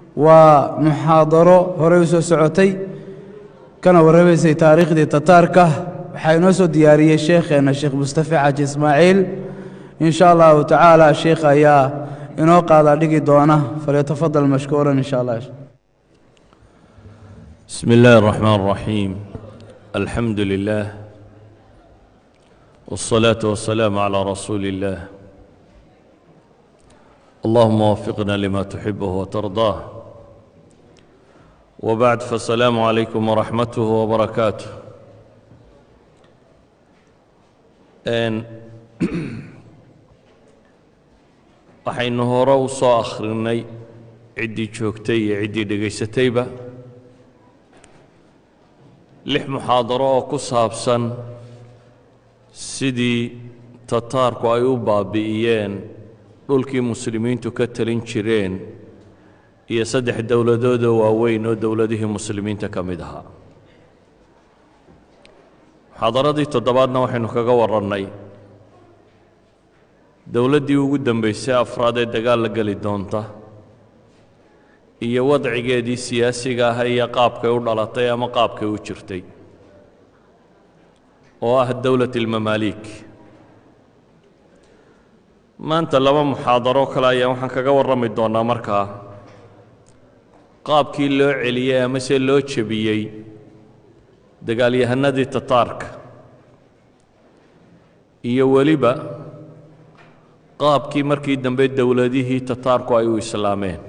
waa muxaadaro horey u soo socotay kana warramaysay taariikhdii tataarka waxaa inoo soo diyaariyey sheekheenna sheekh mustafe xaaji ismaaciil in sha allahu tacaala sheekh ayaa inoo qaadaa dhigi doona falyatafadal mashkuuran in sha allah بسم الله الرحمن الرحيم الحمد لله والصلاة والسلام على رسول الله اللهم وفقنا لما تحبه وترضاه وبعد فالسلام عليكم ورحمته وبركاته أن waxaynu hore u soo akhrinay ciddii joogtay iyo ciddii dhegaysatayba lix muxaadaro oo ku saabsan sidii tataarku ay u baabi'iyeen dhulkii muslimiintu ka talin jireen iyo saddex dowladoodoo waaweyn oo dowladihii muslimiinta ka mid ahaa muxaadaradii toddobaadna waxaynu kaga warrannay dowladdii ugu dambaysay afraad ee dagaal la geli doonta iyo wadcigeedii siyaasiga ah iyo qaabkay u dhalatay ama qaabkay u jirtay oo ah dowlat ilmamaaliik maanta laba muxaadaro kale ayaa waxaan kaga warrami doonnaa markaa qaabkii loo celiyey amase loo jebiyey dagaalyahanadii tataarka iyo weliba qaabkii markii dambe dowladihii tataarku ay u islaameen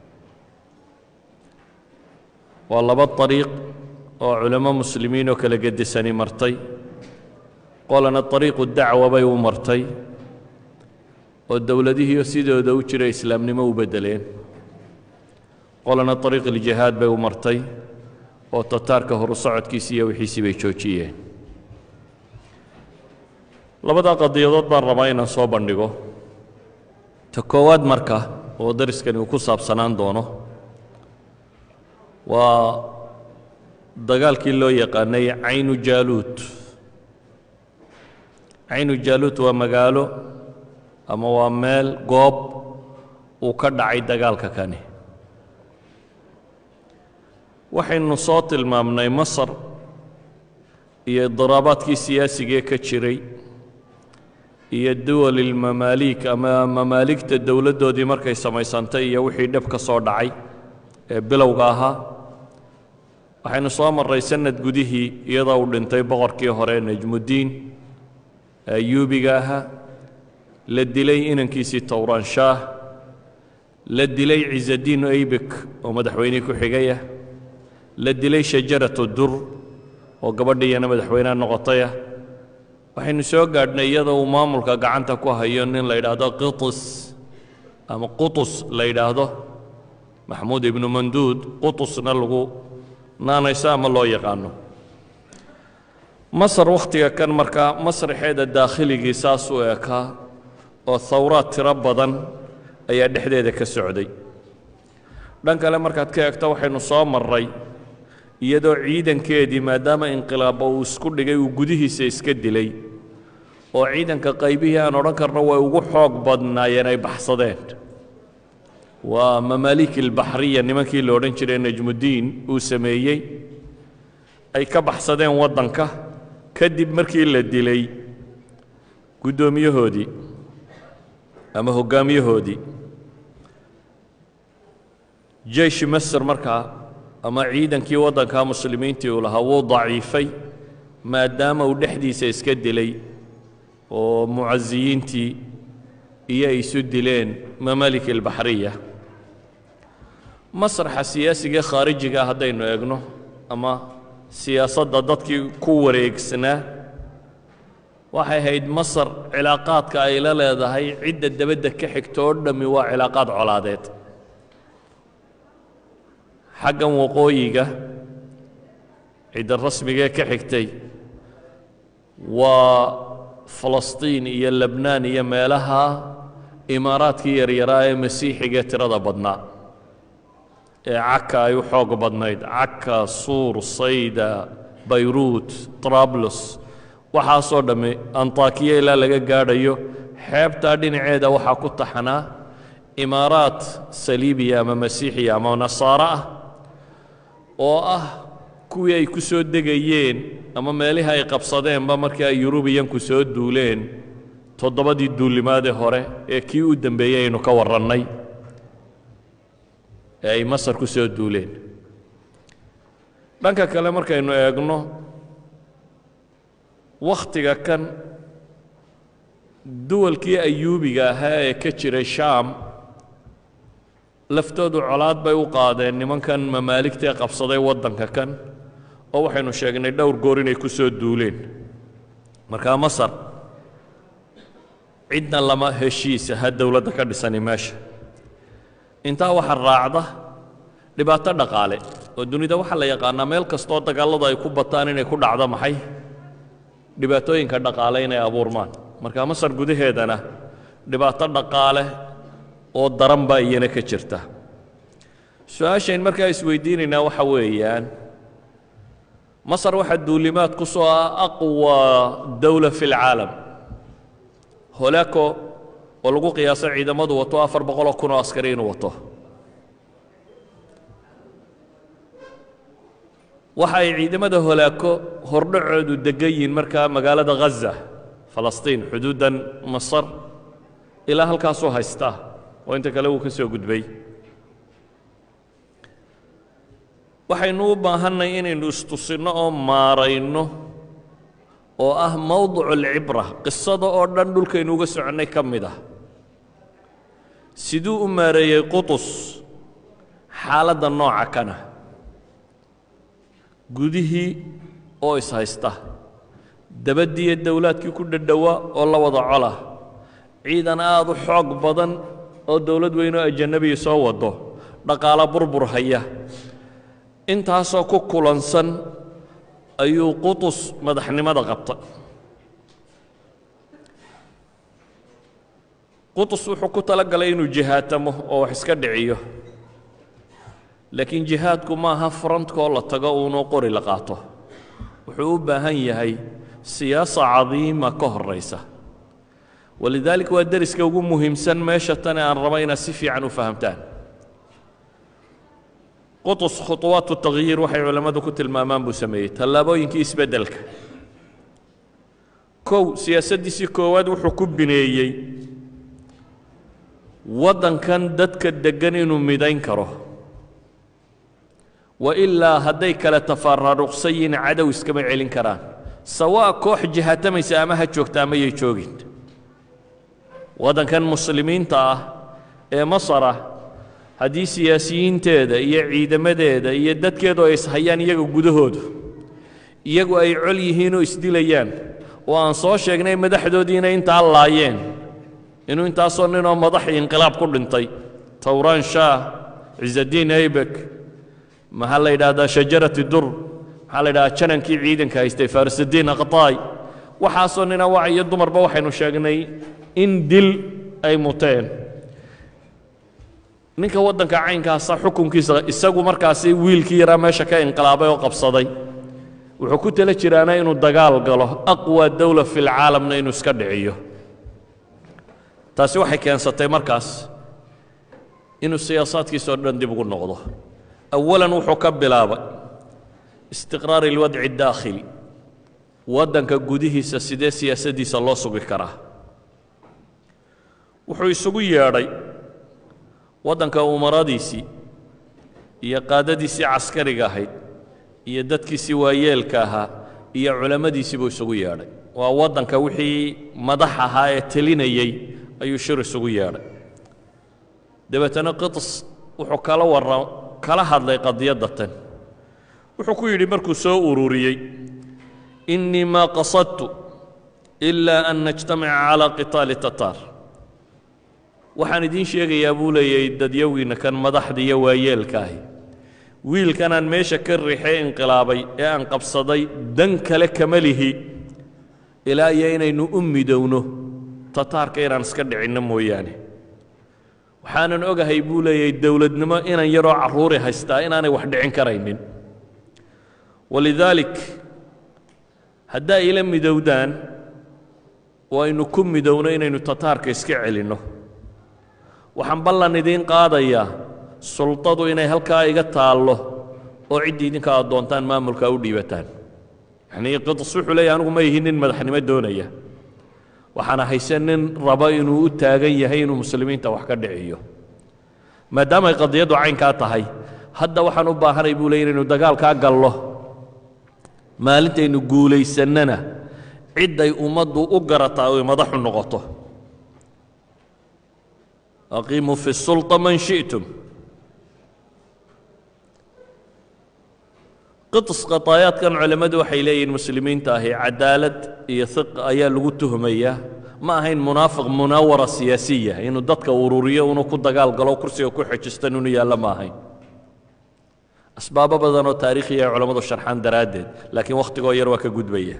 waa laba dariiq oo culamo muslimiin oo kala gedisani martay qolana dariiqu dacwa bay u martay oo dowladihiio sidooda u jira islaamnimo u beddeleen qolana dariiq iljihaad bay u martay oo tataarka horu socodkiisi iyo wixiisii bay joojiyeen labadaa qadiyadood baan rabaa inaan soo bandhigo ta koowaad marka oo dariskani uu ku saabsanaan doono waa dagaalkii loo yaqaanay caynu jaaluut caynu jaaluut waa magaalo ama waa meel goob uu ka dhacay dagaalka kani waxaynu soo tilmaamnay masar iyo idiraabaadkii siyaasigee ka jiray iyo duwalilmamaaliik ama mamaaligta dowladdoodii markay samaysantay iyo wixii dhib ka soo dhacay ee bilowga ahaa waxaynu soo marray sanad gudihii iyadoo uu dhintay boqorkii hore najmuddiin ayuubiga ahaa la dilay inankiisii towranshaah la dilay ciisadiin eybek oo madaxweynihii ku xigayah la dilay shajaratu dur oo gabadhiiyana madaxweyneha noqotayah waxaynu soo gaadhnay iyadoo uu maamulka gacanta ku hayo nin la yidhaahdo qitus ama qutus la yidhaahdo maxmuud ibnu manduud qutusna lagu naanayso ama loo yaqaano masar wakhtiga kan markaa masraxeeda daakhiligii saas u ekaa oo hawraad tiro badan ayaa dhexdeeda ka socday dhan kale markaad ka eegto waxaynu soo marray iyadoo ciidankeedii maadaama inqilaabba uu isku dhigay uu gudihiisa iska dilay oo ciidanka qaybihii aan odhan karno way ugu xoog badnaayeen ay baxsadeen waa mamaaliik ilbaxriya nimankii la odhan jiray najmuddiin uu sameeyey ay ka baxsadeen waddanka kadib markii la dilay guddoomiyahoodii ama hoggaamiyahoodii jeyshi masr markaa ama ciidankii waddanka muslimiintii uu lahaa wuu daciifay maadaama uu dhexdiisa iska dilay oo mucasiyiintii iyo ay isu dileen mamaalik ilbaxriya masraxa siyaasigae khaarijiga haddaynu eegno ama siyaasadda dadkii ku wareegsanaa waxay ahayd masar cilaaqaadka ay la leedahay cidda dabadda ka xigta oo dhammi waa cilaaqaad colaadeed xaggan waqooyiga cidda rasmigee ka xigtay waa falastiin iyo lebnaan iyo meelaha imaaraadkii yaryaraa ee masiixigae tirada badnaa ee caka ay u xoog badnayd caka suur sayda bayruut trablos waxaasoo dhammi antakiya ilaa laga gaadhayo xeebtaa dhinaceeda waxaa ku taxanaa imaaraat saliibiya ama masiixiya ama nasaaro ah oo ah kuwii ay ku soo degayeen ama meelihii ay qabsadeenba markii ay yurubiyanku soo duuleen toddobadii duulimaadee hore ee kii u dembeeyey aynu ka warrannay ee ay masar ku soo duuleen dhanka kale markaynu eegno wakhtiga kan duwalkii ayuubiga ahaa ee ka jiray shaam laftoodu colaad bay u qaadeen nimankan mamaaligtae qabsaday waddanka kan oo waxaynu sheegnay dhowr goor inay ku soo duuleen markaa masar cidna lama heshiisa ha dowladda ka dhisani meesha intaa waxaa raacda dhibaato dhaqaale oo dunida waxaa la yaqaanaa meel kastoo dagaalladu ay ku bataan inay ku dhacdo maxay dhibaatooyinka dhaqaale inay abuurmaan marka masar gudaheedana dhibaato dhaqaale oo daran baa iyana ka jirta su-aashayn markaa isweydiinaynaa waxa weeyaan masar waxaa duulimaad ku soo ah aqwa dawla fi lcaalam holaco oo lagu qiyaaso ciidamadu wato afar boqoloo kun oo askari inuu wato waxa ay ciidamada holaako hordhacoodu degan yihiin markaa magaalada ghaza falastiin xuduuddan masar ilaa halkaasuu haystaa oo inta kale wuu ka soo gudbay waxaynu u baahannay inaynu istusinno oo maarayno oo ah mowdicu alcibra qisada oo dhan dhulkaynu uga soconnay ka mid ah siduu u maareeyey qutus xaaladda nooca kana gudihii oo ishaysta dabaddiiyo dowlaadkii ku dhadhowa oo la wada cola ciidan aad u xoog badan oo dowlad weyn oo ajanabiya soo wado dhaqaalo burbur haya intaasoo ku kulansan ayuu qutus madaxnimada qabta qutus wuxuu ku tala galay inuu jihaatamo oo wax iska dhiciyo laakiin jihaadku maaha frontkoo la tago uunoo qori la qaato wuxuu u baahan yahay siyaasa cadiima ka horraysa walidaalika waa deriska ugu muhiimsan meesha tane aan raba inaad si fiican u fahamtaan qutus khuطuwaatu takhyiir waxay culammadu ku tilmaamaan buu sameeyey tallaabooyinkii isbeddelka kow siyaasaddiisii koowaad wuxuu ku bineeyey waddankan dadka deggan inuu midayn karo wa ilaa hadday kale tafaraaruqsan yihiin cadow iskama celin karaan sawaa koox jihaatamaysa ama ha joogta ama yay joogin waddankan muslimiinta ah ee masar ah haddii siyaasiyiinteeda iyo ciidamadeeda iyo dadkeedu ay ishayaan iyaga gudahoodu iyagu ay col yihiin oo isdilayaan oo aan soo sheegnay madaxdoodiina intaa laayeen inuu intaasoo ninoo madaxii inqilaab ku dhintay towraan shaah cisaddiin aybek maxaa la yidhaahdaa shajarati dur maxaa la yidhahdaa janankii ciidanka haystay farsaddiin aqtaay waxaasoo nina wac iyo dumarba waxaynu sheegnay in dil ay muteen ninka waddanka caynkaasa xukunkiisa isagu markaasi wiilkii yaraa meesha ka inqilaabay oo qabsaday wuxuu ku tala jiraana inuu dagaal galo aqwa dawla fi lcaalamna inuu iska dhiciyo taasi waxay keensatay markaas inuu siyaasaadkiisao dhan dib ugu noqdo awalan wuxuu ka bilaabay istiqraar ilwadci اdaakhili waddanka gudihiisa sidee siyaasaddiisa loo sugi karaa wuxuu isugu yeedhay waddanka umaradiisii iyo qaadadiisii caskariga ahayd iyo dadkiisii waayeelka ahaa iyo culammadiisii buu isugu yeedhay waa waddanka wixii madax ahaa ee telinayey ayuu shir isugu yeedhay dabeetana qiطs wuxuu kala warra kala hadlay qadiyadda tan wuxuu ku yidhi markuu soo ururiyey innii maa qasadtu ilaa an najtamica calaa qitaali tataar waxaan idiin sheegayaa buu leeyahay dadyowgiinna kan madaxda iyo waayeelka ahi wiilkanaan meesha ka riixee inqilaabay ee aan qabsaday dan kale kama lihi ilaa iyo inaynu u midowno tataarka inaan iska dhicinno mooyaane waxaanan ogahay buu leeyahay dowladnimo inan yaroo carruuri haystaa inaanay wax dhicin karaynin walidaalik haddaa ila midowdaan oo aynu ku midowno inaynu tataarka iska celinno waxaan ballan idiin qaadayaa sultadu inay halkaa iga taallo oo ciddii idinka aad doontaan maamulka u dhiibataan yacnii qitas wuxuu leeyahy anigu ma ihi nin madaxnimo doonaya waxaana hayse nin raba inuu u taagan yahay inuu muslimiinta wax ka dhiciyo maadaamay qadiyaddu caynkaa tahay hadda waxaan u baahanay buu leey inaynu dagaalkaa gallo maalintaynu guulaysannana cidday ummaddu u garataa oy madaxu noqoto aqiimuu fi sulطa man shi'tum qiطs qataayaadkan culammadu waxay leeyihiin muslimiinta ahi cadaalad iyo hiq ayaa lagu tuhmayaa ma ahayn munaafiq munaawara siyaasiya inuu dadka ururiyo unu ku dagaal galo kursiga ku xejistan inu yaallo ma ahayn asbaabo badan oo taariikhiya ay culammadu sharxaan daraaddeed laakiin wakhtigoo yar waa ka gudbaya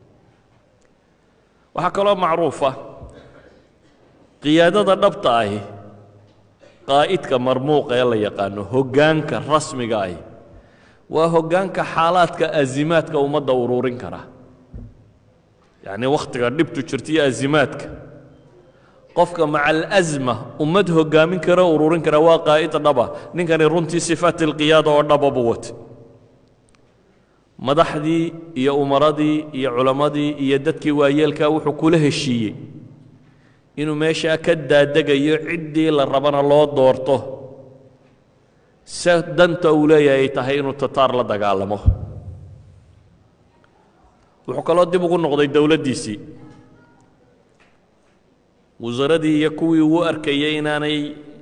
waxaa kaloo macruufa qiyaadada dhabta ahi qaa'idka marmuuqa ee la yaqaano hoggaanka rasmiga ahi waa hoggaanka xaalaadka azimaadka ummadda ururin kara yacnii wakhtiga dhibtu jirta iyo azimaadka qofka maca alasma ummad hoggaamin kara ururin kara waa qaa'id dhaba ninkani runtii sifaat alqiyaada oo dhaba buu watay madaxdii iyo umaradii iyo culammadii iyo dadkii waayeelkaa wuxuu kula heshiiyey inuu meeshaa ka daadegayo ciddii la rabana loo doorto se danta uu leeyahay ay tahay inuu tataar la dagaalamo wuxuu kaloo dib ugu noqday dowladdiisii wasaradii iyo kuwii uu arkayay inaanay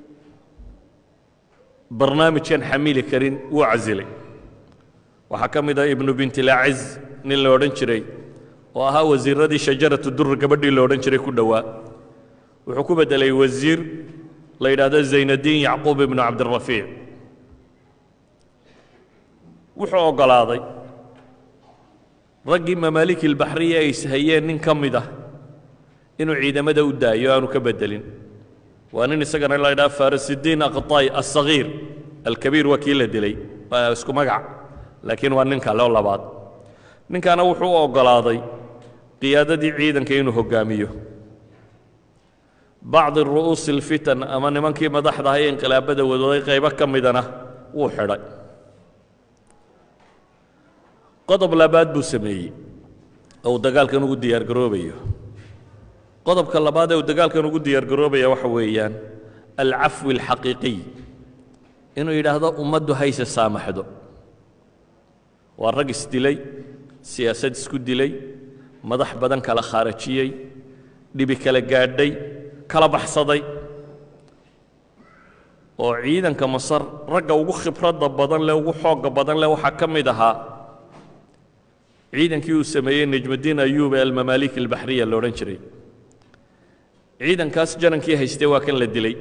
barnaamijkan xamili karin wuu casilay waxaa ka mid ah ibnu bintilaaciz nin la odhan jiray oo ahaa wasiiradii shajaratu dur gabadhii la odhan jiray ku dhowaa wuxuu ku beddelay wasiir la yidhaahdo zaynadiin yacquub ibnu cabdirafiic wuxuu oggolaaday raggii mamaaliki ilbaxriya ay ishayeen nin ka mid ah inuu ciidamada u daayo aanu ka beddelin waa nin isagana la ydhaha farasidiin aqطay aلصagiir alkabiir waa kii la dilay waa isku magac laakiin waa nin kale oo labaad ninkaana wuxuu u oggolaaday qiyaadadii ciidanka inuu hoggaamiyo bacdi ru'uusi اlfitan ama nimankii madaxda ahay ee inqilaabada wadooday qaybo ka midana wuu xidhay qodob labaad buu sameeyey oo uu dagaalkan ugu diyaar garoobayo qodobka labaad ee uu dagaalkan ugu diyaar garoobaya waxa weeyaan alcafwi alxaqiiqiy inuu yidhaahdo ummaddu hayse saamaxdo waa rag isdilay siyaasad isku dilay madax badan kala khaarajiyey dhibi kala gaadhay kala baxsaday oo ciidanka masar ragga ugu khibradda badan leh ugu xoogga badan leh waxaa ka mid ahaa ciidankii uu sameeyey nejmudiin ayuub ee almamaalik albaxriya la odhan jiray ciidankaas janankii haystay waa kan la dilay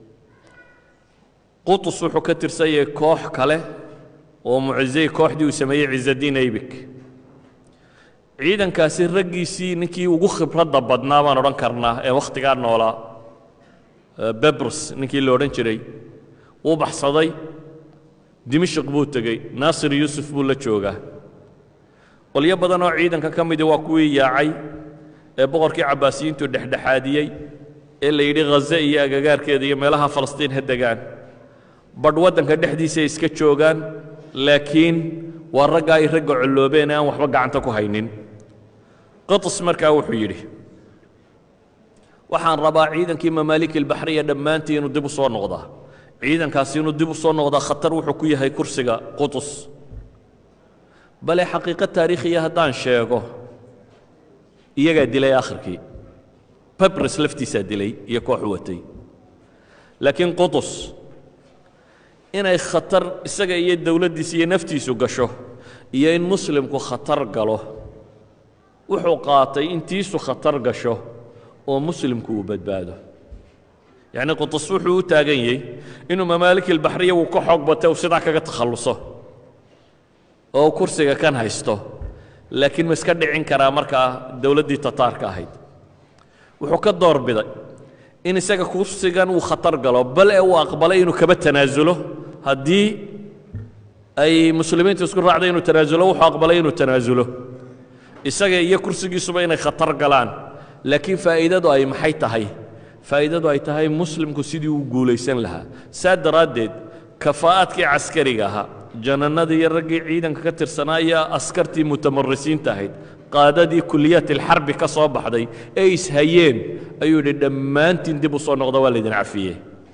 qutus wuxuu ka tirsan yahay koox kale oo mucizey kooxdii uu sameeyey cizadiin aybik ciidankaasi raggiisii ninkii ugu khibradda badnaa baan odhan karnaa ee wakhtigaa noolaa bebrus ninkii la odhan jiray wuu baxsaday dimashik buu tegey naasir yuusuf buu la joogaa qolyo badan oo ciidanka ka midii waa kuwii yaacay ee boqorkii cabbaasiyiintu dhexdhexaadiyey ee la yidhi khaze iyo agagaarkeeda iyo meelaha falastiin ha degaan badh waddanka dhexdiisa iska joogaan laakiin waa ragga ay ragga colloobeen ee aan waxba gacanta ku haynin qiطs markaa wuxuu yidhi waxaan rabaa ciidankii mamaalik ilbaxriya dhammaantii inuu dib u soo noqdaa ciidankaasi inuu dib u soo noqdaa khatar wuxuu ku yahay kursiga qutus bale xaqiiqo taariikhiya haddaan sheego iyagaa dilay akhirkii babres laftiisaa dilay iyo koox watay laakiin qutus inay khatar isaga iyo dowladdiisa iyo naftiisu gasho iyo in muslimku khatar galo wuxuu qaatay intiisu khatar gasho oo muslimku uu badbaado yacnii qutus wuxuu u taagan yahay inuu mamaalik ilbaxriya wuu ka xoog batay uu sidaa kaga takhalluso oo kursiga kan haysto laakiin ma iska dhicin karaa markaa dowladdii tataarka ahayd wuxuu ka door biday in isaga kursigan uu khatar galo bal ee uu aqbalay inuu kaba tanaasulo haddii ay muslimiintu isku raacday inuu tanaasulo wuxuu aqbalay inuu tanaasulo isaga iyo kursigiisuba inay khatar galaan laakiin faa'iidadu ay maxay tahay faa'iidadu ay tahay muslimku sidii uu guulaysan lahaa saa daraaddeed kafaa'aadkii caskariga ahaa janannadii iyo raggii ciidanka ka tirsanaa iyo askartii mutamarisiinta ahayd qaadadii kuliyaat ilxarbi ka soo baxday ee ishayeen ayuu yidhi dhammaantiin dib u soo noqda waa laydin cafiyey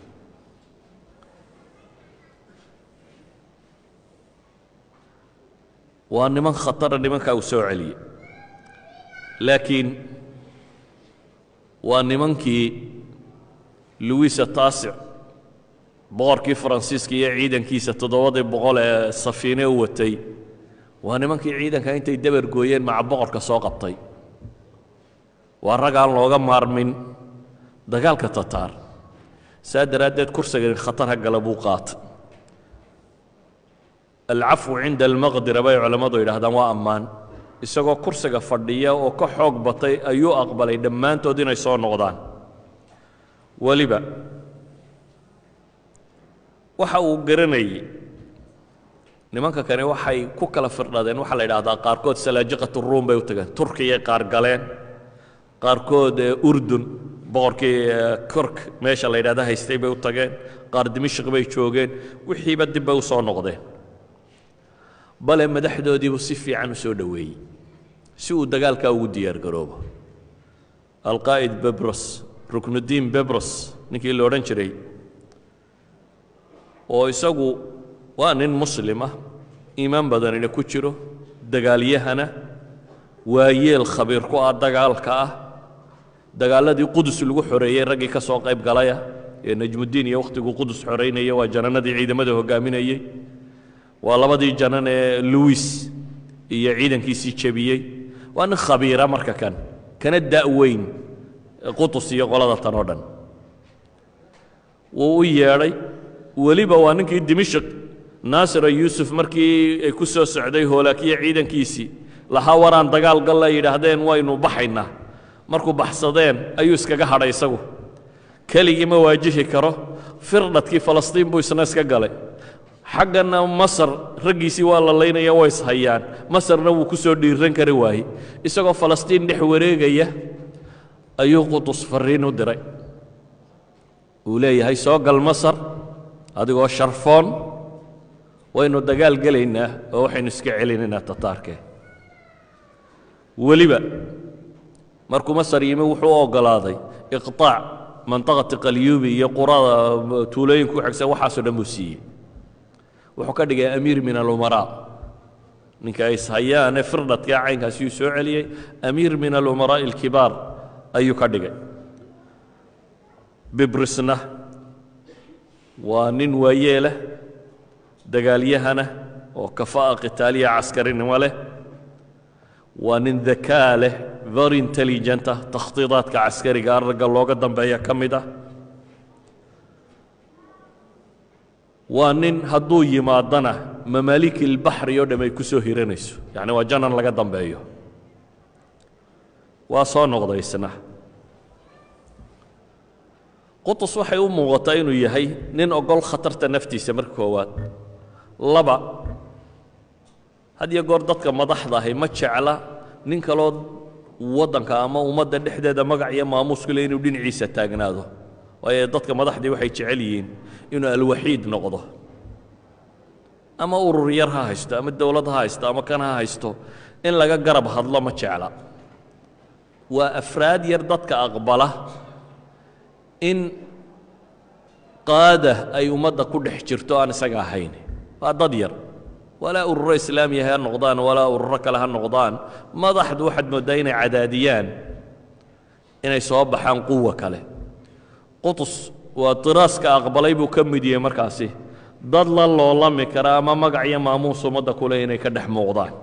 waa niman khatara nimankaa uu soo celiyey laakiin waa nimankii luwisa taasic boqorkii faransiiska iyo ciidankiisa toddobadii boqol ee safiine u watay waa nimankii ciidanka intay dabar gooyeen maca boqorka soo qabtay waa rag aan looga maarmin dagaalka tataar saa daraaddeed kursigan khatar ha gala buu qaatay alcafwu cinda almaqdira bay culammadu yidhaahdaan waa ammaan isagoo kursiga fadhiya oo ka xoog batay ayuu aqbalay dhammaantood inay soo noqdaan weliba waxa uu garanayey nimanka kani waxay ku kala firdhadeen waxaa la yidhahdaa qaarkood salaajiqat ruum bay u tageen turkiyay qaar galeen qaarkood urdun boqorkii kork meesha la yidhahda haystay bay u tageen qaar dimashq bay joogeen wixiiba dib bay u soo noqdeen bale madaxdoodiibuu si fiican u soo dhoweeyey si uu dagaalkaa ugu diyaar garoobo alqaa'id bebros ruknuddiin bebros ninkii la odhan jiray oo isagu waa nin muslim ah iimaan badanina ku jiro dagaalyahana waayeel khabiir ku ah dagaalka ah dagaaladii qudus lagu xoreeyey raggii ka soo qayb galaya ee najmuddiin iyo wakhtiguu qudus xoraynaya waa janannadii ciidamada hoggaaminayey waa labadii janan ee luwis iyo ciidankiisii jebiyey waa nin khabiira marka kan kana da'weyn qutus iyo qolada tan oo dhan wuu u yeedhay weliba waa ninkii dimashq naasira yuusuf markii ay ku soo socday hoolaakiya ciidankiisii lahaa waraan dagaal galla yidhaahdeen waynu baxaynaa markuu baxsadeen ayuu iskaga hadhay isagu keligii ma waajihi karo firdhadkii falastiin buu isna iska galay xaggana masar raggiisii waa la laynaya way ishayaan masarna wuu ku soo dhiiran kari waaye isagoo falastiin dhex wareegaya ayuu qutus farriin u diray uu leeyahay soo gal masar adigoo sharfoon waynu dagaal gelaynaa oo waxaynu iska celinaynaa tataarkee weliba markuu masar yimi wuxuu u oggolaaday iqطaac mantaqati qalyuubi iyo qurada tuulooyinka u xigsan waxaasoo dhan buu siiyey wuxuu ka dhigay amiir min alumaraa ninka ay ishayaane firdhadkaa caynkaasi uu soo celiyey amiir min alumaraa'i alkibaar ayuu ka dhigay bibrisna waa nin waayeeleh dagaalyahana oo kafaa'a qitaaliya caskarinimo leh waa nin dakaa leh very intelligent ah takhdiidaadka caskariga ragga looga dambeeya ka mid ah waa nin hadduu yimaadana mamaaliki ilbaxri oo dham ay ku soo hiranayso yacni waa janan laga dambeeyo waa soo noqday isna qutus waxay u muuqataa inuu yahay nin ogol khatarta naftiisa marka koowaad laba had iyo goor dadka madaxda ahi ma jecla nin kaloo waddanka ama ummadda dhexdeeda magac iyo maamuus ku le inuu dhinaciisa taagnaado waayo dadka madaxdii waxay jecel yihiin inuu alwaxiid noqdo ama urur yar ha haysto ama dowlad ha haysto ama kan ha haysto in laga garab hadlo ma jecla waa afraad yar dadka aqbala in qaada ay ummadda ku dhex jirto aan isaga ahayn waa dad yar walaa ururo islaamiya ha noqdaan walaa ururo kale ha noqdaan madaxdu waxaad mooddaa inay cadaadiyaan inay soo baxaan quwa kale qutus waa diraaska aqbalay buu ka mid yahay markaasi dad la loolami kara ama magac iyo maamuus ummadda kule inay ka dhex muuqdaan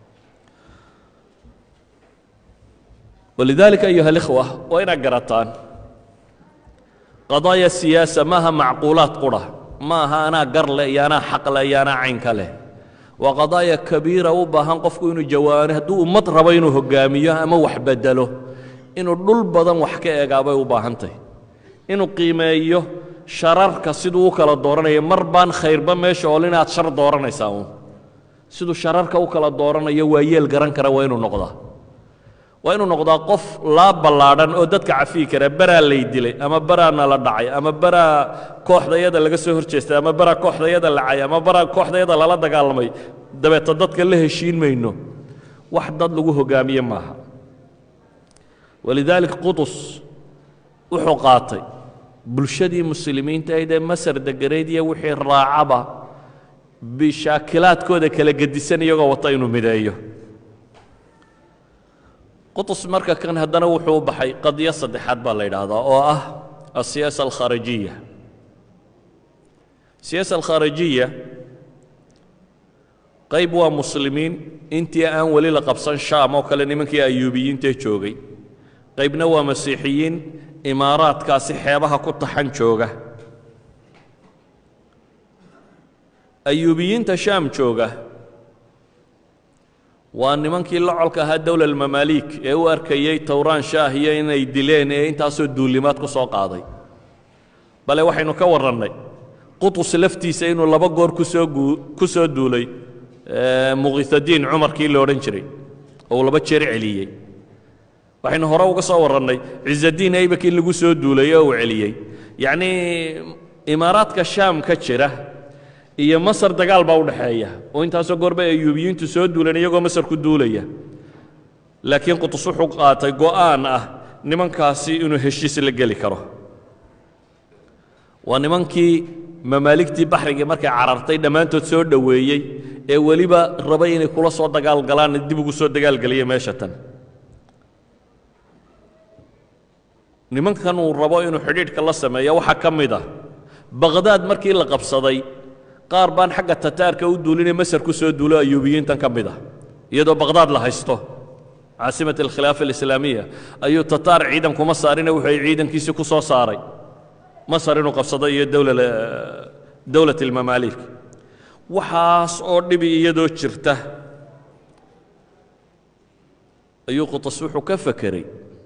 walidaalika ayuha alikhwa waa inaad garataan qadaaya siyaasa maaha macquulaad qura ma aha anaa gar leh iyo anaa xaq leh iyo anaa caynka leh waa qadaaya kabiira u baahan qofku inuu jawaano hadduu ummad rabo inuu hoggaamiyo ama wax beddelo inuu dhul badan wax ka eegaabay u baahantahy inuu qiimeeyo shararka siduu u kala dooranayo mar baan khayrba meesha ool inaad shar dooranaysaa uun siduu shararka u kala dooranayo waa yeel garan kara waa inuu noqdaa waa inuu noqdaa qof laa ballaadhan oo dadka cafiyi kara beraa lay dilay ama beraana la dhacay ama beraa kooxdayada laga soo hor jeestay ama beraa kooxdayada lacay ama beraa kooxdayada lala dagaalamay dabeeta dadka la heshiin mayno wax dad lagu hogaamiye maaha walidaalik qudus wuxuu qaatay bulshadii muslimiinta aydee masar deganayd iyo wixii raacaba bishaakilaadkooda kala gedisan iyagoo wata inuu mideeyo qutus marka kan haddana wuxuu u baxay qadiyo saddexaad baa la yidhaahdaa oo ah asiyaasa alkharijiya siyaasa alkharijiya qayb waa muslimiin intii aan weli la qabsan shaam oo kale nimankii ayuubiyiintee joogay qaybna waa masiixiyiin imaaraadkaasi xeebaha ku taxan jooga ayuubiyiinta shaam jooga waa nimankii la colka ahaa dowla almamaaliik ee u arkayey towraan shaah iyo inay dileen ee intaasoo duulimaad ku soo qaaday bale waxaynu ka warrannay qutus laftiisa inuu laba goor kusoo ku soo duulay muqitadiin cumarkii la odhan jiray oo uu laba jeer celiyey waxaynu hore uga soo warrannay cizadiin aybakii lagu soo duulay oo uu celiyey yacnii imaaraadka shaam ka jira iyo masar dagaal baa u dhexeeya oo intaasoo goorba ayuubiyiintu soo duuleen iyagoo masar ku duulaya laakiin qutus wuxuu qaatay go'aan ah nimankaasi inuu heshiis la geli karo waa nimankii mamaaligtii baxrigii markay carartay dhammaantood soo dhoweeyey ee weliba rabay inay kula soo dagaal galaan dib ugu soo dagaalgeliya meesha tan nimankan uu rabo inuu xidhiidhka la sameeyo waxaa ka mid ah baqhdaad markii la qabsaday qaar baan xagga tataarka u duulinay masar ku soo duulo ayuubiyiintan ka mid ah iyadoo baqhdaad la haysto caasimat alkhilaafa alislaamiya ayuu tataar ciidan kuma saarine wuxuu ciidankiisii ku soo saaray masar inuu qabsado iyo dowlat almamaaliik waxaas oo dhibi iyadoo jirta ayuu qutas wuxuu ka fekeray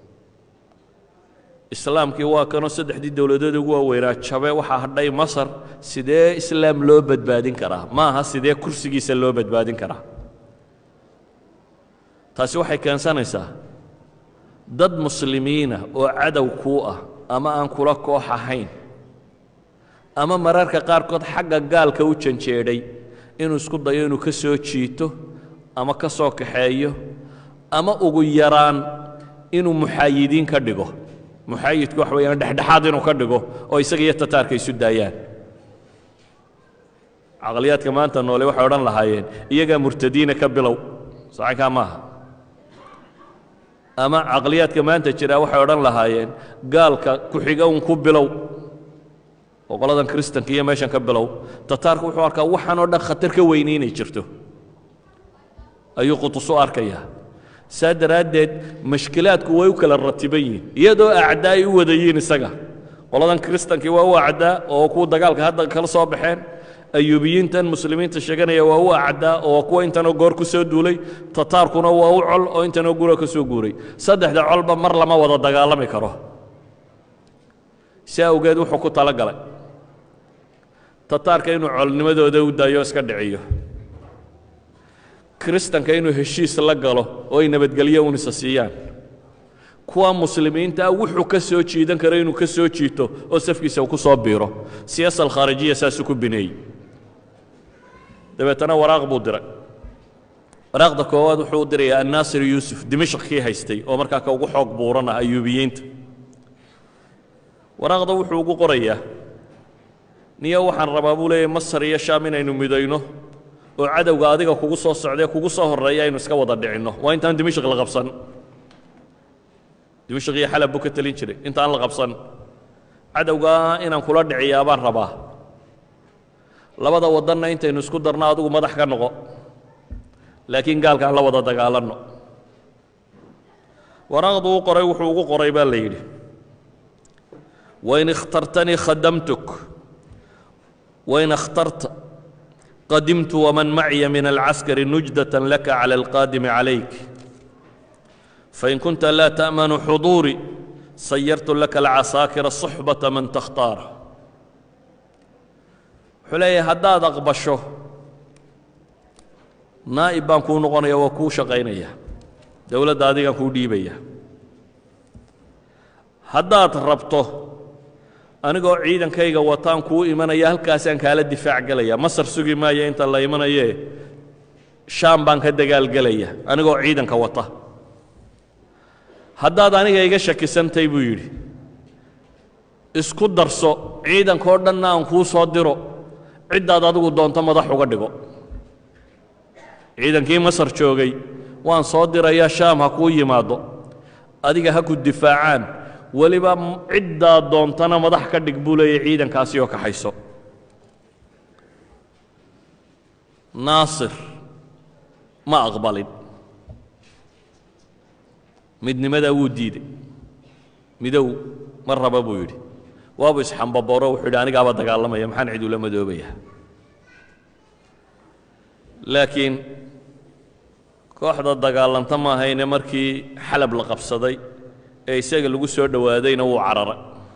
islaamkii waa kanoo saddexdii dowladood ugu waaweynaa jabe waxaa hadhay masar sidee islaam loo badbaadin karaa ma aha sidee kursigiisa loo badbaadin karaa taasi waxay keensanaysaa dad muslimiina oo cadow kuu ah ama aan kula koox ahayn ama mararka qaarkood xagga gaalka u janjeedhay inuu isku dayo inuu ka soo jiito ama ka soo kaxeeyo ama ugu yaraan inuu muxaayidiin ka dhigo muxaayidku wax weeyaan dhexdhexaad inuu ka dhigo oo isaga iyo tataarka isu daayaan caqliyaadka maanta noole waxay odhan lahaayeen iyagaa murtadiina ka bilow sacankaa maaha ama caqliyaadka maanta jira waxay odhan lahaayeen gaalka ku-xiga un ku bilow oo qoladan kristanka iyo meeshan ka bilow tataarku wuxuu arkaa waxaan oo dhan khatar ka weyni inay jirto ayuu qutus u arkayaa saa daraaddeed mashkilaadku way u kala ratiban yihiin iyadoo acdaa ay u wada yihiin isaga qoladan kristankii waa u acdaa oo kuwa dagaalka hadda kala soo baxeen ayuubiyiintan muslimiinta sheeganaya waa u acdaa oo kuwa intanoo goor ku soo duulay tataarkuna waa u col oo intanoo gura ka soo guuray saddexda colba mar lama wada dagaalami karo si awgeed wuxuu ku tala galay tataarka inuu colnimadooda u daayo iska dhiciyo kristanka inuu heshiis la galo oo ay nabadgelyo unisa siiyaan kuwa muslimiinta wuxuu ka soo jiidan karo inuu ka soo jiito oo safkiisa uu ku soo biiro siyaasa alkhaarijiya saasuu ku bineeyey dabeetana waraaq buu diray waraaqda koowaad wuxuu u dirayaa annaasir yuusuf dimashq kii haystay oo markaa ka ugu xoog buuran ah ayuubiyiinta waraaqda wuxuu ugu qorayaa niyo waxaan rabaa buu leeyahy masar iyo shaam inaynu midayno oo cadowga adiga kugu soo socdae kugu soo horreeya aynu iska wada dhicinno waa intaan dimashq la qabsan dimashq iyo xalab buu ka telin jiray intaan la qabsan cadowgaa inaan kula dhiciyaa baan rabaa labada waddanna intaynu isku darno adigu madax ka noqo laakiin gaalka aan la wada dagaalanno waraaqdu u qoray wuxuu ugu qoray baa la yidhi wain ikhtartanii khadamtuk wain اkhtarta qadimtu waman macya min alcaskari nujdaة laka calى alqaadimi calayk fain kunta laa ta'manu xuduurii sayartu laka alcasaakira suxbata man takhtaara wuxuu leeyahay haddaad aqbasho naa'ib baan kuu noqonaya waa kuu shaqaynaya dowladda adigaan kuu dhiibaya haddaad rabto anigoo ciidankayga wataan kuu imanaya halkaasaan kaala difaac gelaya masar sugi maayo inta la imanayee shaam baan ka dagaalgelaya anigoo ciidanka wata haddaad aniga iga shakisantay buu yidhi isku darso ciidankao dhanna aan kuu soo diro ciddaad adigu doonto madax uga dhigo ciidankii masar joogay waan soo dirayaa shaam ha kuu yimaaddo adiga ha ku difaacaan weliba ciddaad doontana madax ka dhig buu leeyahy ciidankaasi oo kaxayso naasir ma aqbalin midnimadaa wuu diiday midow ma raba buu yidhi waabu isxambaboro wuxuu yidhi anigaaba dagaalamaya maxaan cid ula madoobaya laakiin kooxda dagaalanta maahayne markii xalab la qabsaday ee isaga lagu soo dhowaadayna wuu cararay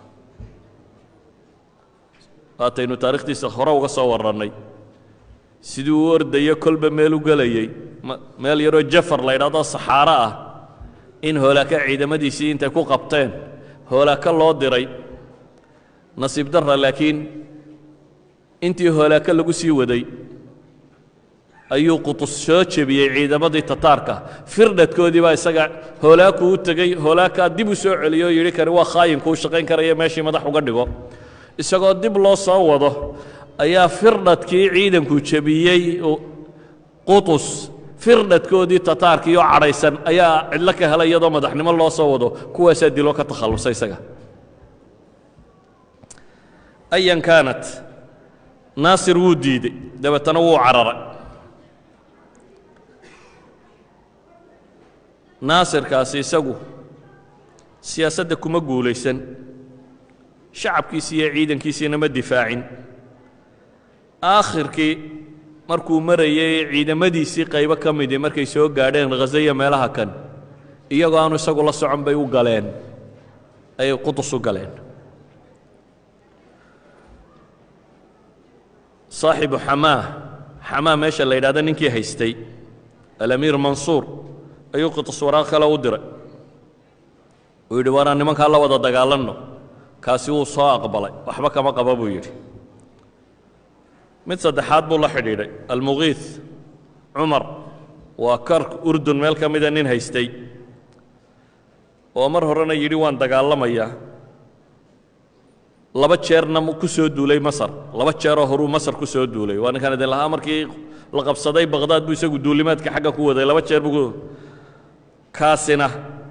waataynu taarikhtiisa hore uga soo warrannay siduu u ordayo kolba meel u gelayey meel yaroo jafar la ydhahdo saxaaro ah in hoolaaka ciidamadiisii intay ku qabteen hoolaaka loo diray nasiib darra laakiin intii hoolaaka lagu sii waday ayuu qutus soo jebiyey ciidamadii tataarka firdhadkoodii baa isaga hoolaaku u tegey hoolaakaa dib u soo celiyo o yidhi kani waa khaayinkuu shaqayn karaya meeshii madax uga dhigo isagoo dib loo soo wado ayaa firdhadkii ciidanku jebiyey qutus firdhadkoodii tataarkii oo cadhaysan ayaa cidlo ka helay iyadoo madaxnimo loo soo wado kuwaasaa diloo ka takhallusay isaga ayan kaanat naasir wuu diidey dabeetana wuu cararay naasirkaasi isagu siyaasadda kuma guulaysan shacabkiisii iyo ciidankiisiina ma difaacin aakhirkii markuu marayay ciidamadiisii qaybo ka midii markay soo gaadheen khasaya meelaha kan iyagoo aanu isagu la socon bay u galeen ayay qudus u galeen saaxibu xamaa xamaa meesha la yidhahdo ninkii haystay alamiir mansuur ayuu qudus waraaq kale u diray uu yidhi waanaan nimankaa la wada dagaalanno kaasi wuu soo aqbalay waxba kama qaba buu yidhi mid saddexaad buu la xidhiidhay almugiis cumar waa kark urdun meel ka mida nin haystay oo mar horena yidhi waan dagaalamayaa laba jeerna ku soo duulay masar laba jeeroo horuu masar ku soo duulay waa ninkaan idin lahaa markii la qabsaday baqhdaad buu isagu duulimaadka xagga ku waday laba jeer buu kaasina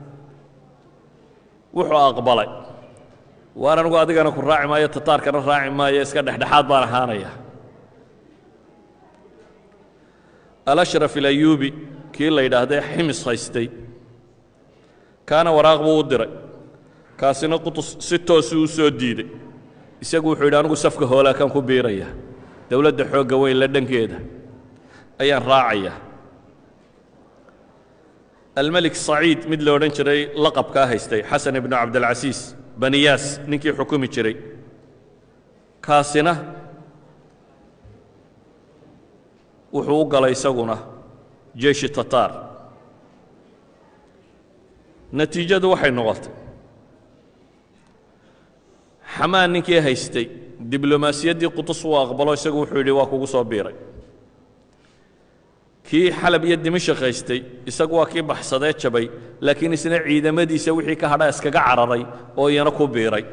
wuxuu aqbalay waan anigu adigana ku raaci maayo tataarkana raaci maayo iska dhexdhexaad baan ahaanaya alashraf ilayuubi kii la yidhaahdee ximis haystay kaana waraaq buu u diray kaasina qutus si toosu u soo diiday isagu wuxuu yidhi anigu safka hoolaakaan ku biiraya dowladda xoogga weyn la dhankeeda ayaan raacaya almelik saciid mid la odhan jiray laqabkaa haystay xasan ibnu cabdilcasiis baniyaas ninkii xukumi jiray kaasina wuxuu u galay isaguna jeeshi tataar natiijadu waxay noqotay xamaan ninkii haystay diblomaasiyaddii qutus uu aqbalo isagu wuxuu yidhi waa kugu soo biiray kii xalab iyo dimashik haystay isagu waa kii baxsadee jabay laakiin isna ciidamadiisa wixii ka hadha iskaga cararay oo iyana ku biiray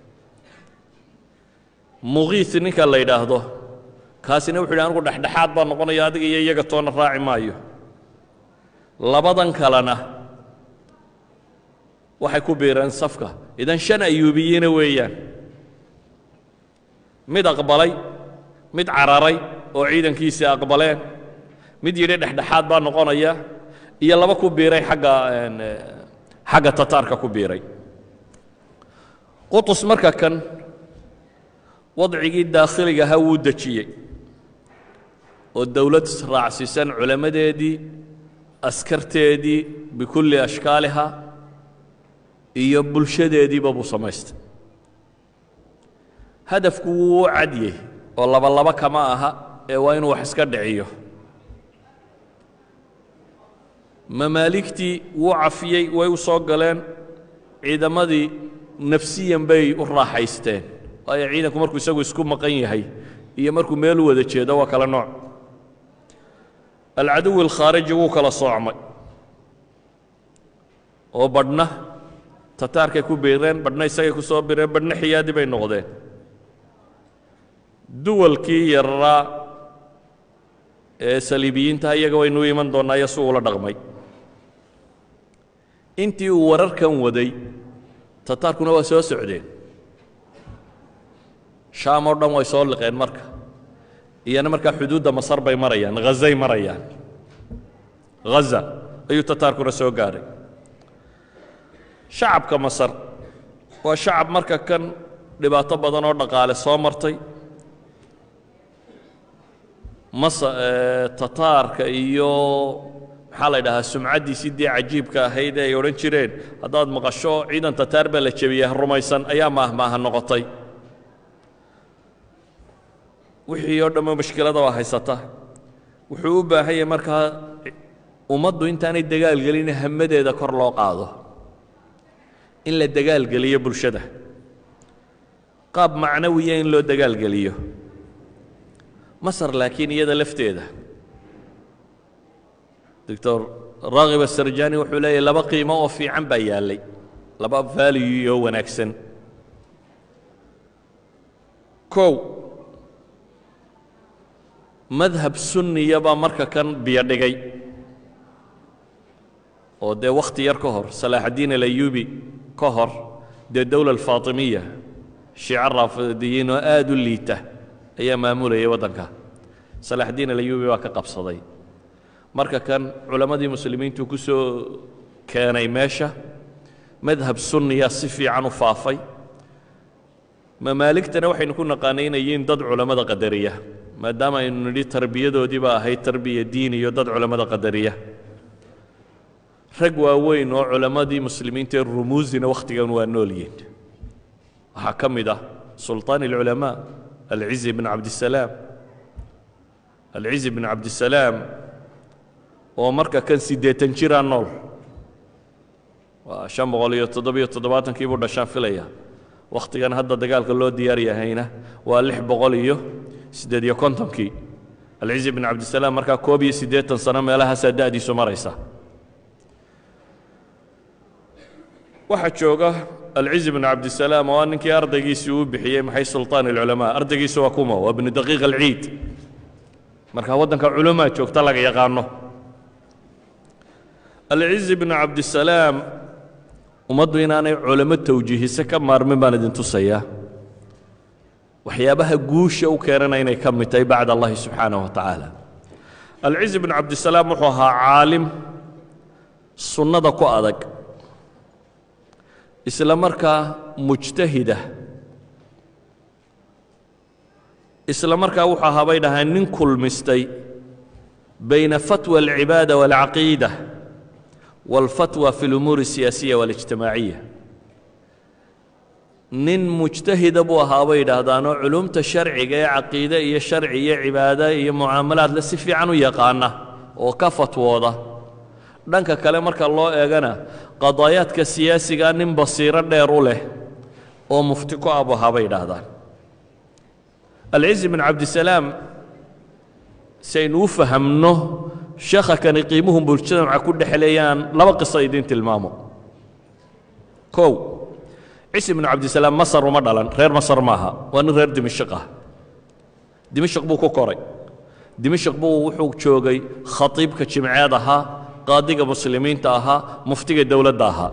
muqiis ninka la yidhaahdo kaasina wuxu yidhi anigu dhexdhexaad baan noqonaya adiga iyo iyaga toona raaci maayo labadan kalena waxay ku biireen safka idan shan ayuubiyiina weeyaan mid aqbalay mid cararay oo ciidankiisii aqbaleen mid yidhi dhexdhexaad baa noqonaya iyo laba ku biiray xagga xagga tataarka ku biiray qutus marka kan wadcigii daakhiliga ahaa wuu dejiyey oo dowlad raacsiisan culammadeedii askarteedii bikulli ashkaaliha iyo bulshadeediiba buu samaystay hadafku wuu u cadyey oo labalaba kama aha ee waa inuu wax iska dhiciyo mamaaligtii wuu cafiyey way u soo galeen ciidamadii nafsiyan bay u raaxaysteen waayo ciidanku markuu isagu isku maqan yahay iyo markuu meel u wada jeedo waa kala nooc alcaduwi alkhaariji wuu kala soocmay oo badhna tataarkay ku biireen badhna isagay ku soo bireen badhna xiyaadi bay noqdeen duwalkii yararaa ee saliibiyiinta iyaga waynu iman doonnaa iyo si uula dhaqmay intii uu wararkan waday tataarkuna waa soo socdeen shaam oo dhan way soo liqeen marka iyana markaa xuduudda masar bay marayaan hazay marayaan haza ayuu tataarkuna soo gaadhay shacabka masar waa shacab marka kan dhibaato badan oo dhaqaale soo martay tataarka iyo maxaa la ydhahaa sumcaddiisii dee cajiibka ahayd ee ay odhan jireen haddaad maqasho ciidan tataar baa la jebiyey rumaysan ayaa maahmaaha noqotay wixii oo dhammo mashkilada waa haysata wuxuu u baahan yahay markaa ummaddu intaanay dagaalgelin hamadeeda kor loo qaado in la dagaalgeliyo bulshada qaab macnawiya in loo dagaalgeliyo masar laakiin iyada lafteeda doctor raakib asarjani wuxuu leeyahy laba qiimo oo fiican baa yaallay laba vaaliyu oo wanaagsan kow madhab sunniya baa marka kan biyo dhigay oo dee wakhti yar ka hor salaaxaddiin alayubi ka hor dee dowla alfaatimiya shiico raafidiyiin oo aada u liita ayaa maamulayay waddanka salaaxaddiin alayubi baa ka qabsaday marka kan culammadii muslimiintu ku soo keenay meesha madhab sunniya si fiican u faafay mamaaligtana waxaynu ku naqaanay inay yihiin dad culammada qadariya maadaama aynu nidhi tarbiyadoodii baa ahayd tarbiya diin iyo dad culammada qadariya rag waaweyn oo culammadii muslimiinta ee rumuusina wakhtigan waa nool yihiin waxaa ka mid ah sulطaan اlculamaa alcizi bn cabdisalaam alcizi bn cabdisalaam oo marka kan siddeetan jiraa nool waa shan boqol iyo toddobiyo toddobaatankii buu dhashaan filaya wakhtigan hadda dagaalka loo diyaar yahayna waa lix boqol iyo siddeed iyo kontonkii alcizi bn cabdisalaam markaa koob iyo siddeetan sano meelahaasaa da'diisu maraysa waxaa jooga alcizi bn cabdisalaam oo ninkii ardaygiisii uu bixiyey maxay sulطaan اlculamaa ardaygiisu waa kuma waa bnu daqiiq alciid marka waddanka culamaa joogta laga yaqaano alcizi bn cabdisalaam ummaddu inaanay culamo tawjiihise ka maarmin baan idin tusayaa waxyaabaha guusha u keenana inay ka mid tahay bacd allahi subxaanaه wa tacaala alcizi bn cabdisalaam wuxuu ahaa caalim sunnada ku adag isla markaa mujtahida isla markaa wuxuu ahaa bay dhahaan nin kulmistay bayna fatwa alcibaada waalcaqiida waalfatwa fi lumuuri asiyaasiya waalijtimaaciya nin mujtahida buu ahaa bay yidhaahdaanoo culumta sharciga ee caqiide iyo sharci iyo cibaado iyo mucaamalaadle si fiican u yaqaana oo ka fatwooda dhanka kale marka loo eegana qadaayaadka siyaasigaa nin basiiro dheer u leh oo mufti ku abu ahaa bay yidhaahdaan alcizi bn cabdisalaam si aynu u fahamno sheekha kani qiimuhu mujtamaca ku dhexleeyaan laba qiso idiin tilmaamo kow cisi bnu cabdisalaam masar uma dhalan reer masar maaha waa nin reer dimashiq ah dimashiq buu ku koray dimashiq buu wuxuu joogay khatiibka jimceed ahaa qaadiga muslimiinta ahaa muftiga dowladda ahaa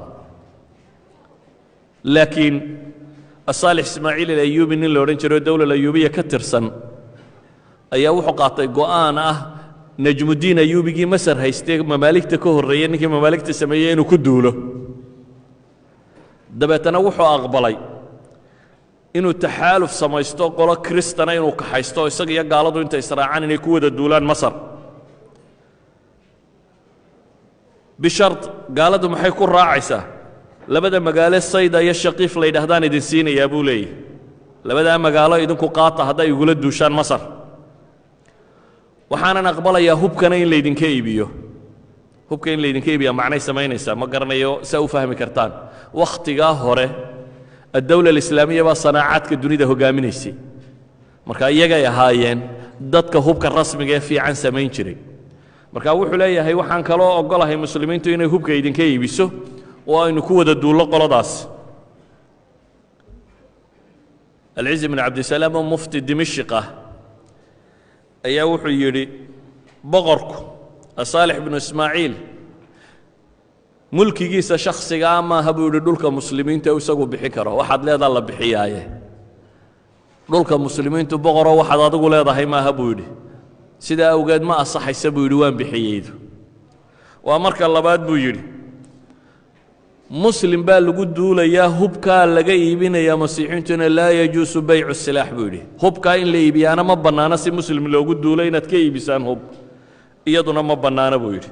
laakiin asaalix ismaaciil alayuubi nin la odhan jiro dowla ayuubiya ka tirsan ayaa wuxuu qaatay go'aan ah najmuddiin ayuubigii masar haystee mamaaligta ka horreeyey ninkii mamaaligta sameeyey inuu ku duulo dabeetana wuxuu aqbalay inuu taxaaluf samaysto qolo kristana inuu kaxaysto isaga iyo gaaladu intay israacaan inay ku wada duulaan masar bishard gaaladu maxay ku raacaysaa labada magaalo sayda iyo shaqiif la yidhaahdaan idin siinayaa buu leeyahy labadaa magaalo idinku qaata hadday igula duushaan masar waxaanan aqbalayaa hubkana in laydinka iibiyo hubka in laydinka iibiyaa macnay samaynaysaa ma garanayo saa u fahmi kartaan wakhtigaa hore addawla alislaamiya baa sanaacaadka dunida hoggaaminaysay marka iyagay ahaayeen dadka hubka rasmiga ee fiican samayn jiray marka wuxuu leeyahay waxaan kaloo ogolahay muslimiintu inay hubka idinka iibiso oo aynu ku wada duullo qoladaas alcizi bn cabdisalaam oo mufti dimashq ah ayaa wuxuu yidhi boqorku asaalix bnu ismaaciil mulkigiisa shakhsigaa maaha buu yidhi dhulka muslimiinta isagu bixin karo waxaad leedaa la bixiyaaye dhulka muslimiintu boqoroo waxaad adigu leedahay maaha buu yidhi sidaa awgeed ma asaxaysa buu yidhi waan bixiyeydu waa marka labaad buu yidhi muslim baa lagu duulayaa hubkaa laga iibinayaa masiixiintuna laa yajuusu baycu silaax buu yidhi hubkaa in la iibiyaana ma bannaana si muslim loogu duulo inaad ka iibisaan hub iyaduna ma bannaana buu yidhi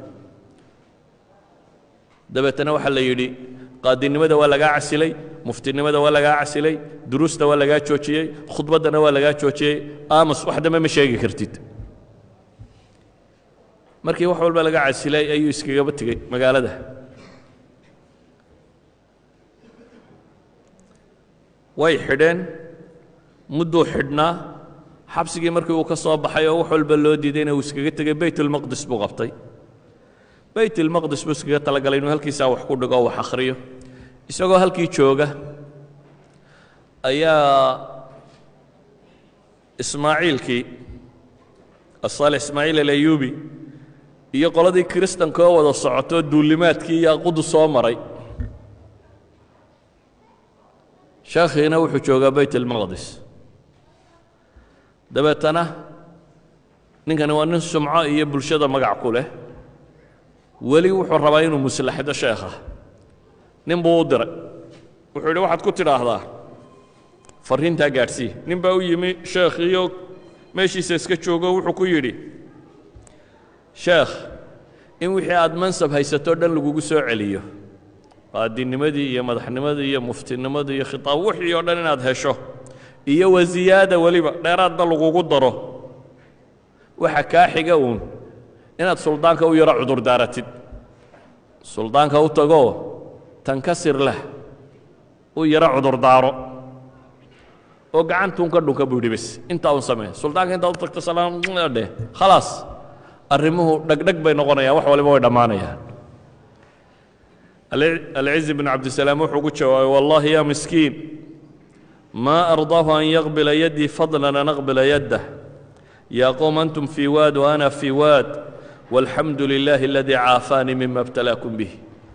dabeetana waxaa la yidhi qaadinimada waa lagaa casilay muftinimada waa lagaa casilay duruusta waa lagaa joojiyey khudbaddana waa lagaa joojiyey aamus wax dambe ma sheegi kartid markii wax walba laga casilay ayuu iskagaba tegey magaalada way xidheen mudduu xidhnaa xabsigii markii uu ka soo baxay oo wax walba loo diidayna uu iskaga tegey baytulmaqdis buu qabtay baytulmaqdis buu iskaga talagalay inuu halkiisaa wax ku dhigo oo wax akhriyo isagoo halkii jooga ayaa ismaaciilkii asaalix ismaaciil alayuubi iyo qoladii kiristanka oo wada socotoo duulimaadkii iyo aqudu soo maray sheekhiina wuxuu joogaa bayt almaqdis dabeetana ninkani waa nin sumco iyo bulshada magac ku leh weli wuxuu rabaa inuu muslaxdo sheekha nin buu u diray wuxuu yidhi waxaad ku tidhaahdaa farriintaa gaadhsii nin baa u yimi sheekhiyo meeshiisa iska joogo wuxuu ku yidhi sheekh in wixii aad mansab haysatoo dhan lagugu soo celiyo qaadinimadii iyo madaxnimadii iyo muftinimadii iyo khitaab wixii oo dhan inaad hesho iyo wasiyaada weliba dheeraadba lagugu daro waxa kaa xiga uun inaad suldaanka u yaro cudurdaaratid suldaanka u tagoo tankasir leh u yaro cudurdaaro oo gacantuun ka dhunka buu yidhi bes intaa un samee suldaanka intaad u tagto salaam dheh khalaas arrimuhu dhegdheg bay noqonayaan wax waliba way dhammaanayaan alcizi bn cabdisalaam wuxuu ku jawaabay wallahi ya miskiin maa ardaahu an yaqbila yaddii fadlan an aqbila yaddah yaa qowm antum fii waad wa ana fii waad walxamdu lilaahi aladii caafaanii mima ibtalaakum bih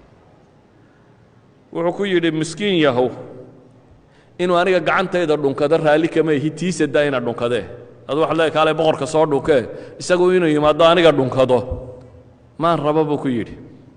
wuxuu ku yidhi miskiin yahow inuu aniga gacantayda dhunkado raalli kama ihi tiisa daa ina dhunkadee adu waxad leedahay kaale boqorka soo dhunkee isagu inuu yimaado aniga dhunkado maan raba buu ku yidhi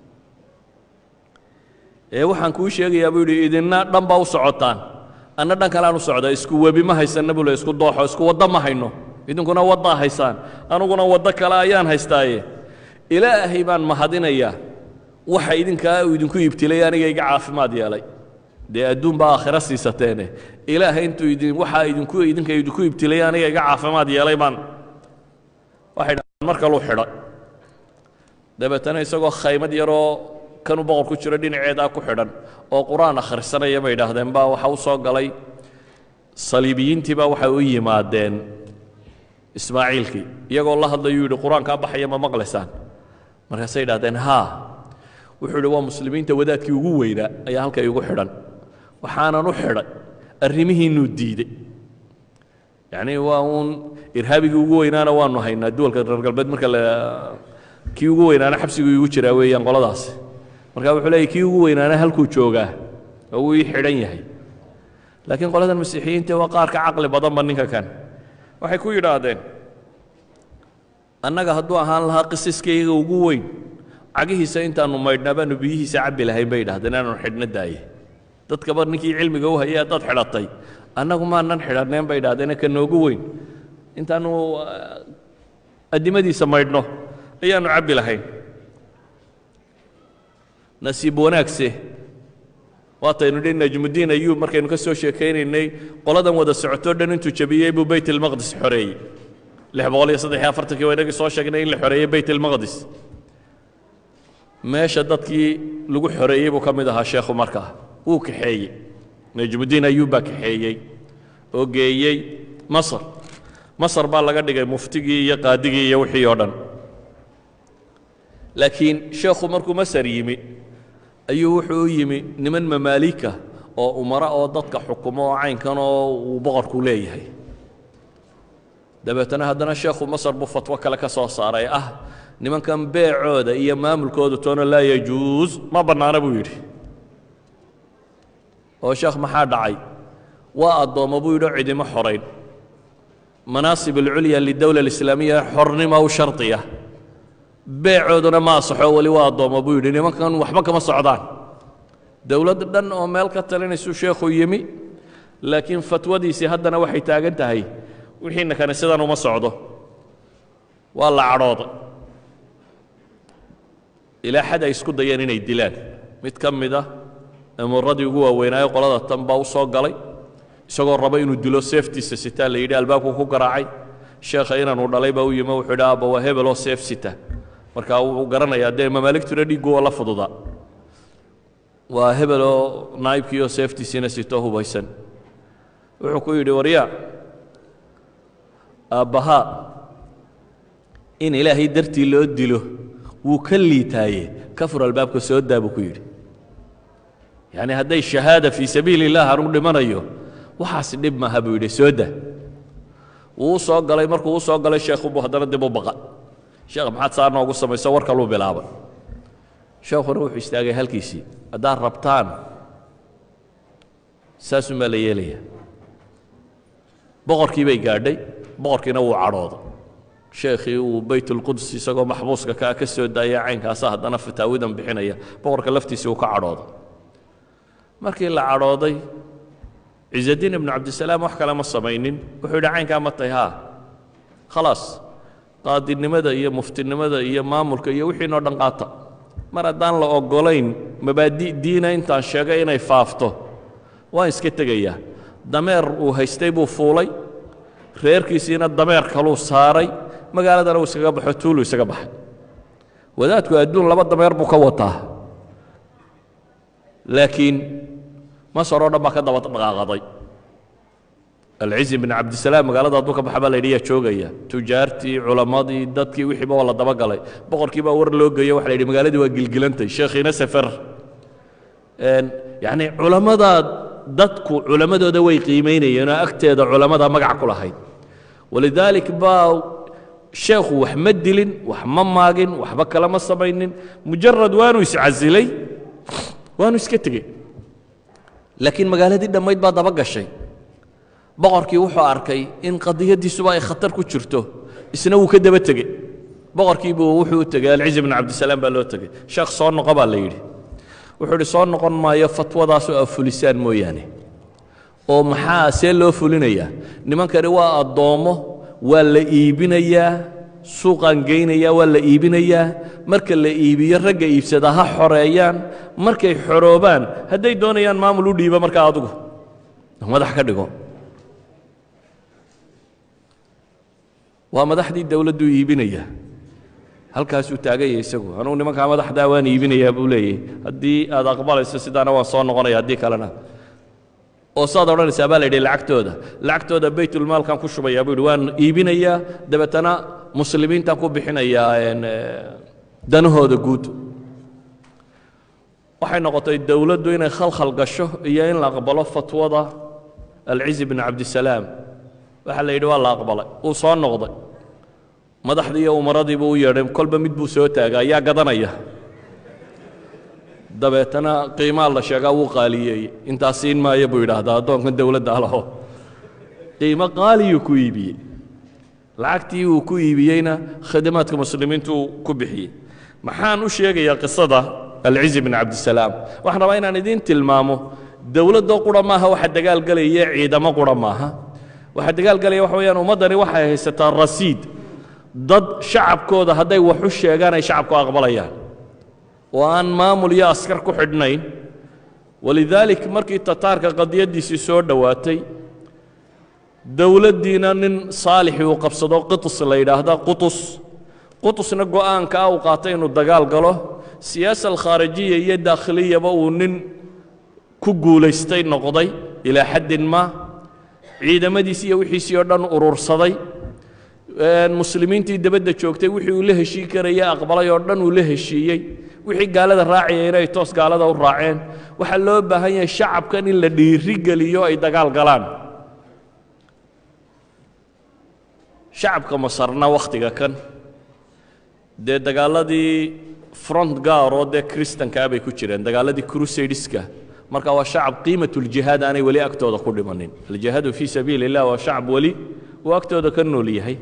ee waxaan kuu sheegayaa buu yidhi idinna dhan baa u socotaan anna dhan kaleaan u socdaa isku webi ma haysanna buu le isku dooxo isku waddo ma hayno idinkuna waddaa haysaan aniguna waddo kale ayaan haystaaye ilaahay baan mahadinayaa waxa idinkaa uu idinku ibtilay aniga iga caafimaad yeelay dee adduun baa aakhiro siisateene ilaahay intuu idin waxaa idinku idinka idinku ibtilay aniga iga caafimaad yeelay baan waxay dhahaan mar kaluu xidhay dabeetana isagoo khaymad yaroo kanuu boqor ku jiro dhinaceedaa ku xidhan oo qur-aan akhrisanaya bay idhaahdeen baa waxa u soo galay saliibiyiintii baa waxay u yimaadeen ismaaciilkii iyagoo la hadlayuu yidhi qur-aankaa baxaya ma maqlaysaan markaasay idhahdeen haa wuxuu yidhi waa muslimiinta wadaadkii ugu weynaa ayaa halka igu xidhan waxaanan u xidhay arrimihiinuu diidey yacnii waa uun irhaabigii ugu weynaana waanu haynaa duwalka reer galbeed marka la kii ugu weynaana xabsiguu igu jiraa weeyaan qoladaasi marka wuxuu leeyay kii ugu weynaana halkuu joogaa oo wuu ii xidhan yahay laakiin qoladan masiixiyiinta waa qaar ka caqli badanba ninka kan waxay ku yidhaahdeen annaga hadduu ahaan lahaa qisiskayga ugu weyn cagihiisa intaannu maydhnaa baanu biyihiisa cabbi lahayn bay idhahdeen inaanu xidhna daaye dadkaba ninkii cilmiga u hayay haddaad xidhatay annagu maanan xidhanneen bay idhahdeen ka noogu weyn intaannu addimadiisa maydhno ayaannu cabbi lahayn nasiib wanaagse waataynu dhi najmudiin ayuub markaynu ka soo sheekaynaynay qoladan wada socotoo dhan intuu jabiyey buu bayt almaqdis xoreeyey lix boqol iyo saddex iyo afartankii waa inagii soo sheegnay in la xoreeyey bayt almaqdis meesha dadkii lagu xoreeyey buu ka mid ahaa sheekhu markaa wuu kaxeeyey najmuddiin ayuub baa kaxeeyey oo geeyey masar masar baa laga dhigay muftigii iyo qaadigii iyo wixii oo dhan laakiin sheekhu markuu masar yimi ayuu wuxuu u yimi niman mamaalika oo umara oo dadka xukumo oo caynkan oo uu boqorku leeyahay dabeetana haddana sheekhu masar buu fatwo kale ka soo saaray ah nimankan beecooda iyo maamulkooda toona laa yajuus ma bannaana buu yidhi oo sheekh maxaa dhacay waa addoommo buu yidhi oo cidimo xorayn manaasib alculya lidowla alislaamiya xornimo u shardiya beecooduna ma asaxo weli waa addoommo buu yidhi nimankan waxba kama socdaan dowlad dhan oo meel ka talinaysuu sheekhu yimi laakiin fatwadiisii haddana waxay taagan tahay wixiina kane sidan uma socdo waa la cadhooday ilaa xad ay isku dayeen inay dilaan mid ka mid ah amuuradii ugu waaweynaayo qolada tan baa u soo galay isagoo raba inuu dilo seeftiisa sitaa la yidhi albaabku ku garaacay sheekha inaanu dhalay baa u yimi wuxuu yidhi aabba waa hebel oo seef sita marka wuxuu garanayaa dee mamaaligtuna dhiiggu waa la fududaa waa hebel oo naa'ibkii oo seeftiisiina sito hubaysan wuxuu ku yidhi waryaa aabbahaa in ilaahay dartii loo dilo wuu ka liitaaye ka fur albaabka soo daa buu ku yidhi yacni hadday shahaada fii sabiili illah anugu dhimanayo waxaas dhib maaha buu yidhi soo daa wuu u soo galay markuu u soo galay sheekhu buu haddana dib u baqa sheekh maxaad saa noogu samayso war kaluu bilaabay sheekhuna wuxuu istaagay halkiisii haddaad rabtaan saasuunbaa la yeelaya boqorkii bay gaadhay boqorkiina wuu cadhooday sheekhii uu baytulquds isagoo maxbuuska kaa ka soo daaya caynkaasa haddana fataawidan bixinaya boqorka laftiisii uu ka cadhooday markii la cadhooday ciزadiin ibnu cabdisalaam wax kale ma samaynin wuxuu yidhi caynkaa ma tahay haa khalaas qaadinimada iyo muftinimada iyo maamulka iyo wixiinoo dhan qaata mar haddaan la oggolayn mabaadi' diina intaan sheegay inay faafto waan iska tegayaa dameer uu haystay buu fuulay reerkiisiina dameer kaluu saaray magaaladana uu iskaga baxo tuulu isaga baxay wadaadku adduun laba dameer buu ka wataa laakiin masar oo dhan baa ka daba dhaqaaqaday alcizi bin cabdisalaam magaalada hadduu ka baxa baa la yidhi yaa joogaya tujaartii culammadii dadkii wixiiba waa la dabagalay boqorkii baa war loo geeyo waxa la yidhi magaaladii waa gilgilantay sheekhiina sefer yacni culammada dadku culammadooda way qiimaynayeen oo agteeda culammada magac ku lahayd walidaalik baa sheekhu wax ma dilin wax ma maagin waxba kale ma samaynin mujarad waanu iscasilay waanu iska tegey laakiin magaaladii dhammayd baa daba gashay boqorkii wuxuu arkay in qadiyaddiisuba ay khatar ku jirto isna wuu ka daba tegey boqorkiibuu wuxuu u tegey alcizi bn cabdisalaam baa loo tegey sheekh soo noqo baa la yidhi wuxuu idhi soo noqon maayo fatwadaasoo a fulisaan mooyaane oo maxaa see loo fulinayaa nimankani waa addoommo waa la iibinayaa suuqaan geynayaa waa la iibinayaa marka la iibiyo ragga iibsada ha xoreeyaan markay xoroobaan hadday doonayaan maamul u dhiibo markaa adigu madax ka dhigo waa madaxdii dowladdu iibinaya halkaasuu taaganya isagu anugu nimankaa madaxdaa waan iibinayaa buu leeyahy haddii aad aqbalayso sidaana waan soo noqonaya haddii kalena oo saad odhanaysaa baa la yidhi lacagtooda lacagtooda baytulmaalkan ku shubayaa buu yidhi waan iibinayaa dabeetana muslimiintaan ku bixinayaa danahooda guud waxay noqotay dowladdu inay khalkhal gasho iyo in la aqbalo fatwada alcizi bn cabdisalaam waxaa la yidhi waa la aqbalay uu soo noqday madaxdii iyo umaradiibuu u yeedhay kolba mid buu soo taaga ayaa gadanaya dabeetana qiimaa la sheegaa wuu qaaliyeeyey intaa siin maayo buu yidhaahdaa addoonkan dowladda alaho qiimo qaaliyuu ku iibiyey lacagtii uu ku iibiyeyna khidmaadka muslimiintu uu ku bixiyey maxaan u sheegayaa qisada alcizi bn cabdisalaam waxaan rabaa inaan idiin tilmaamo dowladdoo qura maaha waxa dagaalgelaya ciidamo qura maaha waxa dagaalgelaya waxa weeyaan ummaddani waxay haysataa rasiid dad shacabkooda hadday wax u sheegaan ay shacabku aqbalayaan oo aan maamul iyo askar ku xidhnayn walidaalik markii tataarka qadiyaddiisii soo dhowaatay dowladdiina nin saalixi uu qabsado qitus la yidhaahda qutus qutusna go'aankaa uu qaatay inuu dagaal galo siyaasa alkhaarijiya iyo daakhiliyaba uu nin ku guulaystay noqday ilaa xaddin maa ciidamadiisi iyo wixiisii oo dhan urursaday muslimiintii dabadda joogtay wixii uu la heshiin karaya aqbalay oo dhan uu la heshiiyey wixii gaalada raacaya inay toos gaalada u raaceen waxaa loo baahan yahay shacabkan in la dhiiri geliyo ay dagaal galaan shacabka masarna wakhtiga kan dee dagaaladii front gaar oo dee kristankaa bay ku jireen dagaaladii crusadeska marka waa shacab qiimatuljihaad aanay weli agtooda ku dhimanin aljihaadu fii sabiili illah waa shacab weli uu agtooda ka nool yahay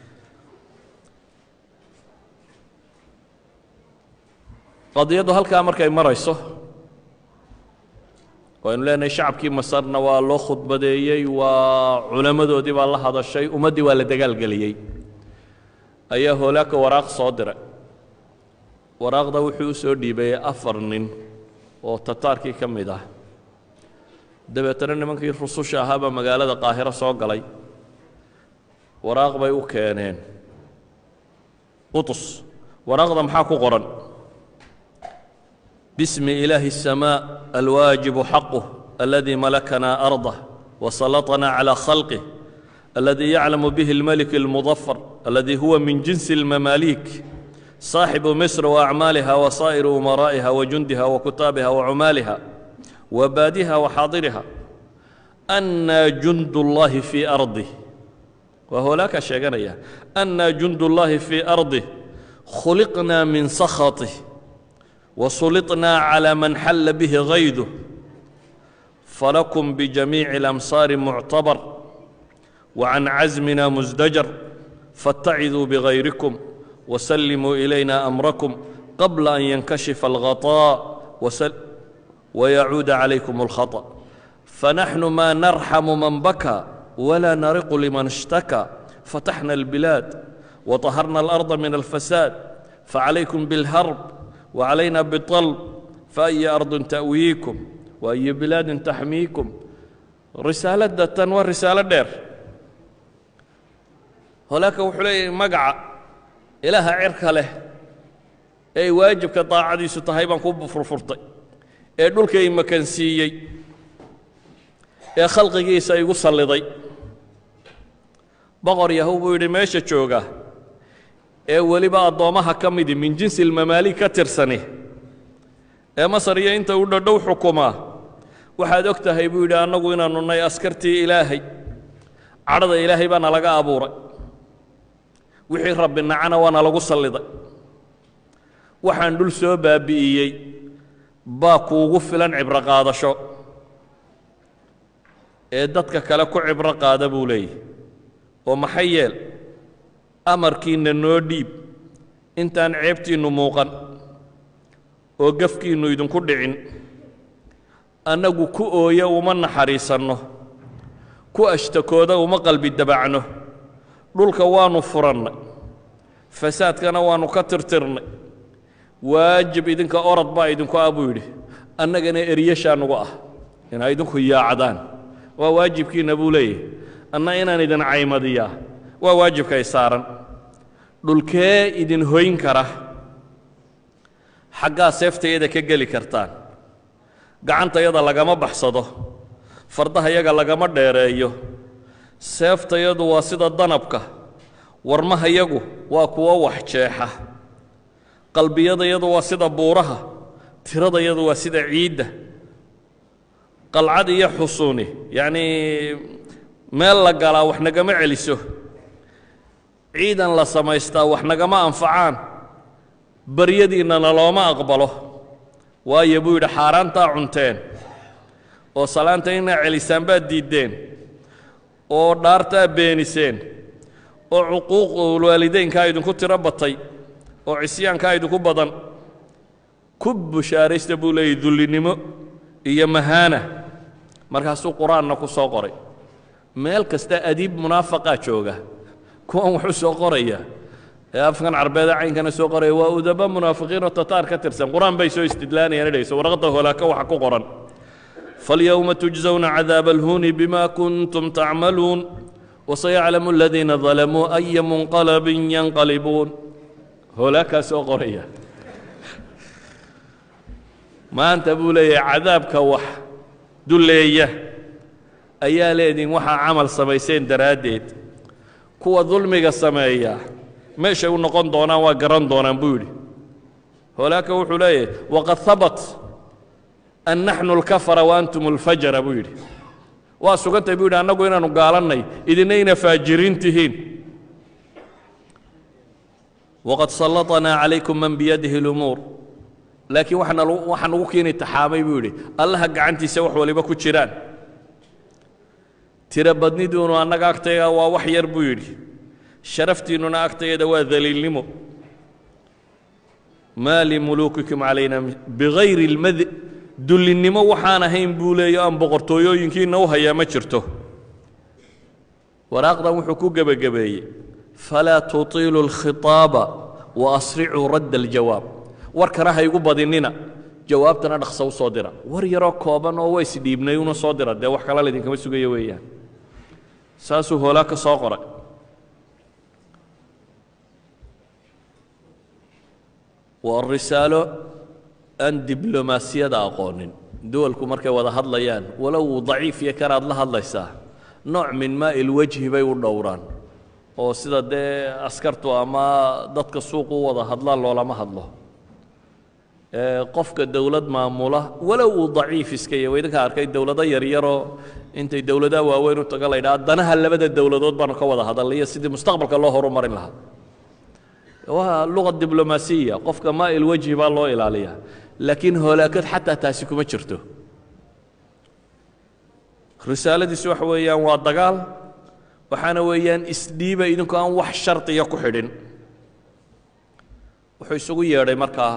qadiyaddu halkaa markay marayso waynu leenahay shacabkii masarna waa loo khudbadeeyey waa culammadoodii baa la hadashay ummaddii waa la dagaalgeliyey ayaa hoolaaka waraaq soo diray waraaqda wuxuu u soo dhiibayey afar nin oo tataarkii ka mid ah dabeetana nimankii rususha ahaabaa magaalada qaahiro soo galay waraaq bay u keeneen qutus waraaqda maxaa ku qoran bismi ilaahi الsamaaء alwaajibu xaquh aladii malakanaa arضah wasallaطnaa calى khalqih aladii yaclamu bihi اlmelik اlmudafar aladii huwa min jinsi اlmamaaliik صaaxibu misr waacmaaliha wasaa'iru umaraa'iha wajundiha wakutaabiha wacumaaliha wabaadiha waxaadiriha annaa jund اllahi fii ardih waa hoolaakaa sheeganaya annaa jund اllahi fii ardih khuliqnaa min sakhatih wasuliطnaa calى man xalla bihi hayduh falakum bijamiici اlamsaari muctabar wacan casmina musdajar faاtaciduu bigayrikum وسلموا إلينا أمركم قبل أن ينكشف الغطاء وسل ويعود عليكم الخطأ فنحن ما نرحم من بكى ولا نرق لمن اشتكى فتحنا البلاد وطهرنا الأرض من الفساد فعليكم بالهرب وعلينا بالطلب فأي أرض تأويكم وأي بلاد تحميكم رسالة دتن ورسالة دير هناك وحلي مقعة ilaaha cirka leh ee waajibka daacadiisu tahay baan ku furfurtay ee dhulkay makansiiyey ee khalqigiisa igu salliday boqor yahow buu yidhi meesha jooga ee weliba addoommaha ka midi min jinsi ilmamaaliig ka tirsani ee masar iyo inta u dhadhow xukumaa waxaad og tahay buu yidhi annagu inaannu nay askartii ilaahay cadhada ilaahay baana laga abuuray wixii rabbi nacana waana lagu salliday waxaan dhul soo baabi'iyey baa kuugu filan cibro qaadasho ee dadka kale ku cibro qaada buu leeyahy oo maxay yeel amarkiinna noo dhiib intaan ceebtiinnu muuqan oo gafkiinnu idinku dhicin annagu ku ooya uma naxariisanno ku ashtakooda uma qalbi dabacno dhulka waannu furannay fasaadkana waannu ka tirtirnay waajib idinka orod baa idinku ah buu yidhi annagana eryashaa nugu ah inaa idinku yaacdaan waa waajibkiinna buu leeyahy anna inaan idin caymadiyaa waa waajibkay saaran dhulkee idin hoyn kara xaggaa seeftayada ka geli kartaan gacantayada lagama baxsado fardahayaga lagama dheereeyo seeftayadu waa sida danabka warmahayagu waa kuwo wax jeexa qalbiyadayadu waa sida buuraha tiradayadu waa sida ciidda qalcad iyo xusuuni yacnii meel la galaa wax nagama celiso ciidan la samaystaa wax nagama anfacaan baryadiinnana looma aqbalo waayo buu yidhi xaaraantaa cunteen oo salaanta inaa celisaan baad diiddeen oo dhaartaa beeniseen oo cuquuqul waalidaynkaa idinku tiro batay oo cisyaankaa idinku badan ku bushaaraysta buu leeyahy dullinimo iyo mahaana markaasuu qur-aanna ku soo qoray meel kasta adiib munaafaqaa jooga kuwan wuxuu soo qoraya ee afkan carbeeda caynkana soo qoraya waa udaba munaafiqiinoo tataar ka tirsan qur-aan bay soo istidlaanayaan idhayso warqadda holaaka waxa ku qoran فاليوم تجزون عذاب الهون بما كنتم تعملون وسيعلم الذين ظلموا أي منقلب ينقلبون هولاك سوقرية maanta buu leeyahay cadaabka wax dulleeya ayaa leediin waxaa camal samayseen daraaddeed kuwa dulmiga sameeya meeshay u noqon doonaan waa garan doonaan buu yidhi holaaka wuxuu leeyahay waqad habat an naxnu alkafara wa antum alfajara buu yidhi waa sugantay buu yidhi annagu inaannu gaalannay idina ina faajiriin tihiin waqad sallaطanaa calaykum man biyadihi lumuur laakiin waxaana waxaan ugu keeni taxaamay buu yidhi allaha gacantiisa wax waliba ku jiraan tiro badniduunu annaga agtayga waa wax yar buu yidhi sharaftiinnuna agtayada waa daliilnimo maa limuluukikum calayna bigayri اlmad dullinnimo waxaan ahayn buu leeyo aan boqortooyooyinkiinna u hayaa ma jirto waraaqdan wuxuu ku gebagabeeyey falaa tutiilu اlkhitaaba waasricuu radda aljawaab warkana ha igu badinina jawaabtana dhaqsa u soo dira war yaroo kooban oo ways dhiibnay una soo dira dee wax kala laydinkama sugayo weeyaan saasuu hoolaa ka soo qoray waa risaalo aan diblomaasiyada aqoonin duwalku markay wada hadlayaan walow uu daciif iyo kanaad la hadlaysaa nooc min maa'il wejhi bay u dhowraan oo sida dee askartu ama dadka suuq u wada hadlaan loolama hadlo qofka dowlad maamula walow uu daciif iska yahy wa idinka arkay dowlado yaryaroo intay dowladaha waaweyn u taga la ydhaha danaha labada dowladood baanu ka wada hadalnay iyo sidii mustaqbalka loo horumarin lahaa waa luqa diblomaasiya qofka maa'il wejhi baa loo ilaaliyaa laakiin hoolaakad xataa taasi kuma jirto risaaladiisu waxa weeyaan waa dagaal waxaana weeyaan isdhiiba idinku aan wax shardiya ku xidhin wuxuu isugu yeedhay markaa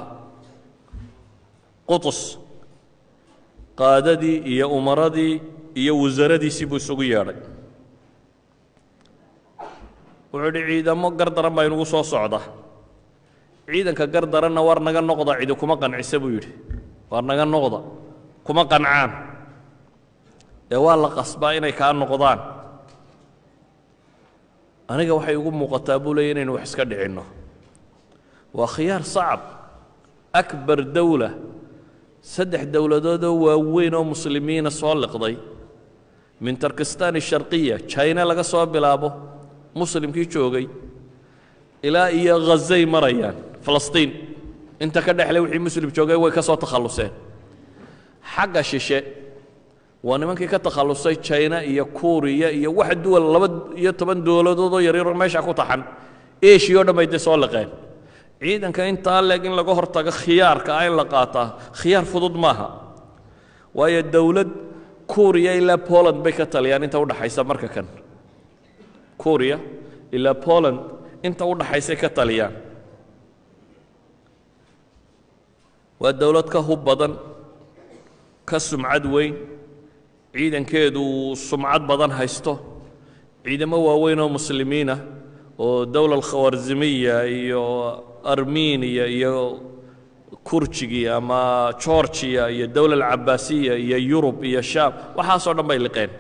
qutus qaadadii iyo umaradii iyo wasaradiisii buu isugu yeedhay wuxuu idhi ciidamo gardaran baa inugu soo socda ciidanka gardaranna war naga noqda cidi kuma qancisa buu yidhi war naga noqda kuma qancaan ee waa la qasbaa inay kaa noqdaan aniga waxay igu muuqataa buu leeya inaynu wax iska dhicinno waa khiyaar sacab akbar dowla saddex dowladoodoo waaweyn oo muslimiina soo liqday min tarkistan sharqiya jina laga soo bilaabo muslimkii joogay ilaa iyo khazay marayaan falastiin inta ka dhexle wixii muslim joogay way ka soo takhalluseen xagga shishe waa nimankii ka takhallusay jina iyo kuuriya iyo wax duwal laba iyo toban dowladoodoo yaryaro meesha ku taxan eshiya o dhan bay dee soo liqeen ciidanka intaa leeg in laga hortago khiyaarka ah in la qaataa khiyaar fudud maaha waayo dowlad kuuriya ilaa poland bay ka taliyaan inta udhaxaysa marka kan kuuriya ilaa poland inta u dhaxaysay ka taliyaan waa dowlad ka hub badan ka sumcad weyn ciidankeedu sumcad badan haysto ciidamo waaweyn oo muslimiinah oo dowla alkhawarzimiya iyo armeniya iyo kurjigii ama georgiya iyo dowla alcabaasiya iyo yurub iyo shaam waxaasoo dhan bay liqeen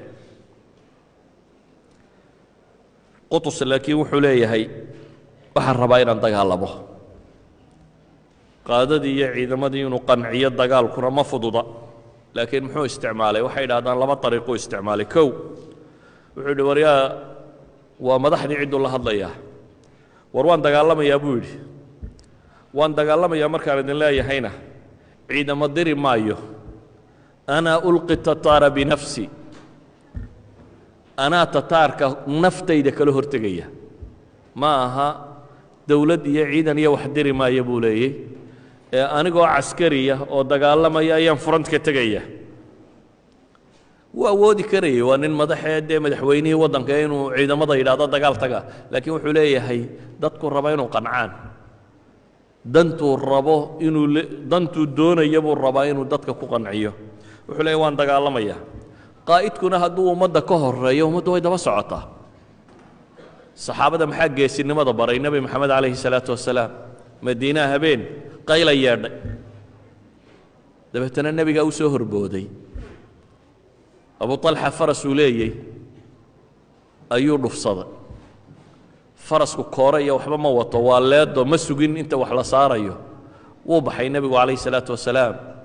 qutus laakiin wuxuu leeyahay waxaan rabaa inaan dagaalamo qaadadii iyo ciidamadii inuu qanciyo dagaalkuna ma fududa laakiin muxuu isticmaalay waxay idhahdaan laba ariiquu isticmaalay kow wuxuu yidhi waryaa waa madaxdii cidduu la hadlayaa war waan dagaalamayaa buu yidhi waan dagaalamayaa markaan idin leeyahayna ciidamo diri maayo anaa ulqi tataara binafsi anaa tataarka naftayda kala hortegaya ma aha dowlad iyo ciidan iyo wax diri maaya buu leeyey ee anigoo caskariya oo dagaalamaya ayaan furantka tegaya wuu awoodi karayay waa nin madaxee dee madaxweynihii waddanka inuu ciidamada yidhaahdo dagaal taga laakiin wuxuu leeyahay dadku raba inuu qancaan dantuu rabo inuu dantuu doonaya buu rabaa inuu dadka ku qanciyo wuxuu leeyahy waan dagaalamaya qaa'idkuna hadduu ummadda ka horeeyo ummaddu way daba socotaa saxaabada maxaa geesinimada baray nebi moxamed calayhi salaatu wasalaam madiinaha habeen qayla yeedhay dabeetana nebigaa u soo horbooday abu طalxa farasuu leeyey ayuu dhufsaday farasku koore iyo waxba ma wato waa leedo ma sugin inta wax la saarayo wuu baxay nebigu calayh الsalaaةu wasalaam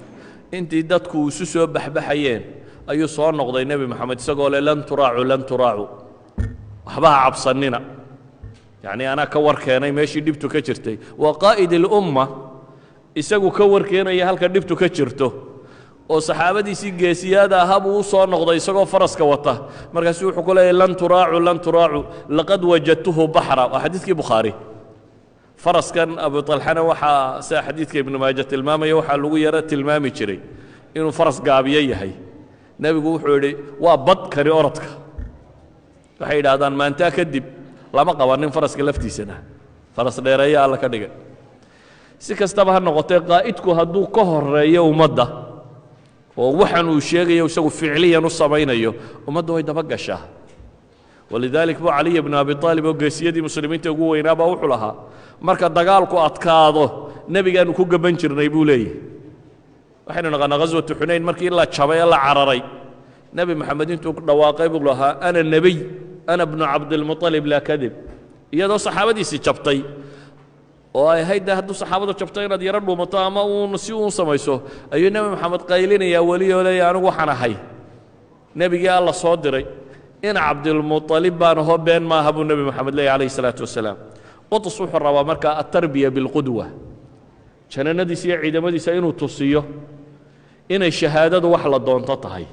intii dadku isu soo baxbaxayeen ayuu soo noqday nebi moxamed isagoo leh lan turaacu lan turaacu waxba ha cabsannina yacnii anaa ka war keenay meeshii dhibtu ka jirtay waa qaa'id ilumma isagu ka war keenaya halka dhibtu ka jirto oo saxaabadiisii geesiyaada ahaa buu u soo noqday isagoo faraska wata markaasuu wuxuu ku leeyahy lan turaacu lan turaacu laqad wajadtuhu baxra waa xadiidkii bukhaari faraskan abu talxana waxaa sida xadiidka ibnu maaja tilmaamaya waxaa lagu yaro tilmaami jiray inuu faras gaabiyo yahay nebigu wuxuu yidhi waa bad kani orodka waxay yidhaahdaan maantaa kadib lama qabanin faraska laftiisana faras dheereeya alla ka dhigay si kastaba ha noqotee qaa'idku hadduu ka horeeyo ummadda oo waxan uu sheegayo isagu ficliyan u samaynayo ummadda way daba gashaa walidalik buu caliya bnu abi aalib oo geesiyadii muslimiinta ugu weynaabaa wuxuu lahaa marka dagaalku adkaado nebigaanu ku gaban jirnay buu leeyahy waxaynu naqaanaa ghaswatu xunayn markii la jabay ee la cararay nebi moxamed intuu dhawaaqay buu lahaa ana nebiy ana bnu cabdilmuطalib laa kadib iyadoo saxaabadiisii jabtay oo ay ahayd de hadduu saxaabadu jabto inaad yaro dhuumato ama uun si uun samayso ayuu nebi moxamed qaylinayaa weli oo leeya anigu waxaan ahay nebigii alla soo diray in cabdilmuطalib baan ahoo been maaha buu nebi moxamed leeyahy calayhi salaatu wasalaam qutus wuxuu rabaa markaa atarbiya bilqudwa jananadiisa iyo ciidamadiisa inuu tusiyo inay shahaadadu wax la doonto tahay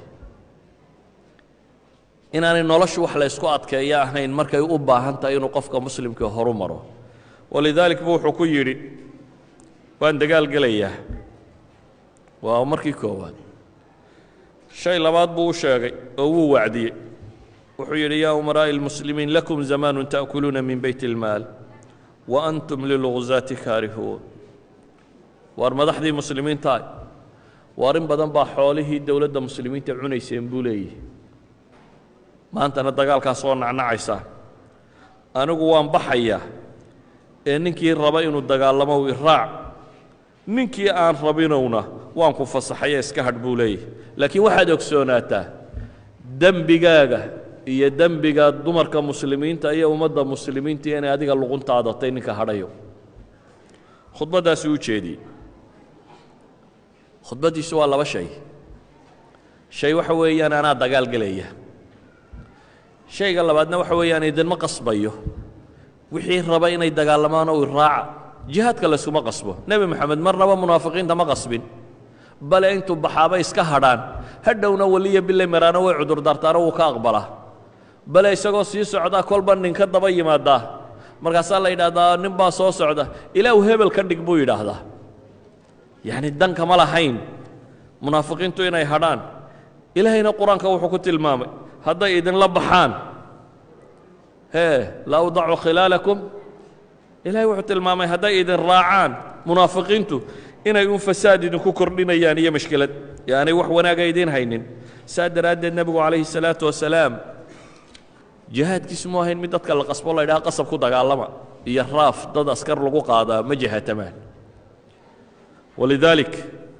inaanay noloshu wax la ysku adkeeyo ahayn markay u baahan tahay inuu qofka muslimkii horu maro walidaalik bu wuxuu ku yidhi waan dagaal gelayaa waa markii koowaad shay labaad buu u sheegay oo wuu wacdiyey wuxuu yidhi yaa umaraa'i اlmuslimiin lakum zamaanu ta'kuluuna min bayt اlmaal wa antum lilguzaati kaarihuun waar madaxdii muslimiintaah waar in badan baa xoolihii dowladda muslimiinta cunayseen buu leeyihi maantana dagaalkaas oo nacnacaysaa anigu waan baxayaa ee ninkii raba inuu dagaalamo iraac ninkii aan rabinowna waan ku fasaxaye iska hadh buu leeyahy laakiin waxaad ogsoonaataa dembigaaga iyo dembiga dumarka muslimiinta iyo ummadda muslimiinta inay adiga luquntaadotay ninka hadhayo khudbaddaasuu u jeediyey khudbaddiisu waa laba shay shay waxa weeyaan anaa dagaal gelaya shayga labaadna waxa weeyaan idinma qasbayo wixii raba inay dagaalamaan oo iraaca jihaadka layskuma qasbo nebi moxamed marnaba munaafiqiinta ma qasbin bale intuu baxaaba iska hadhaan hadhowna weliya bile maraano way cudurdaartaano wuu ka aqbalaa bale isagoo sii socdaa kolba ninka daba yimaadaa markaasaa la yidhaahdaa nin baa soo socda ilaahu hebel ka dhig buu yidhaahdaa yacni danka ma lahayn munaafiqiintu inay hadhaan ilaahayna qur-aanka wuxuu ku tilmaamay hadday idinla baxaan hee la awdacu khilaalakum ilahay wuxuu tilmaamay hadday idin raacaan munaafiqiintu inay un fasaad idinku kordhinayaan iyo mashkilad yaanay wax wanaaga idiin haynin saa daraaddeed nebigu calayhi salaatu wasalaam jihaadkiisu mu ahayn mid dadka la qasbo la ydhaha qasab ku dagaalama iyo raaf dad askar lagu qaadaa ma jihatamaan walidaalik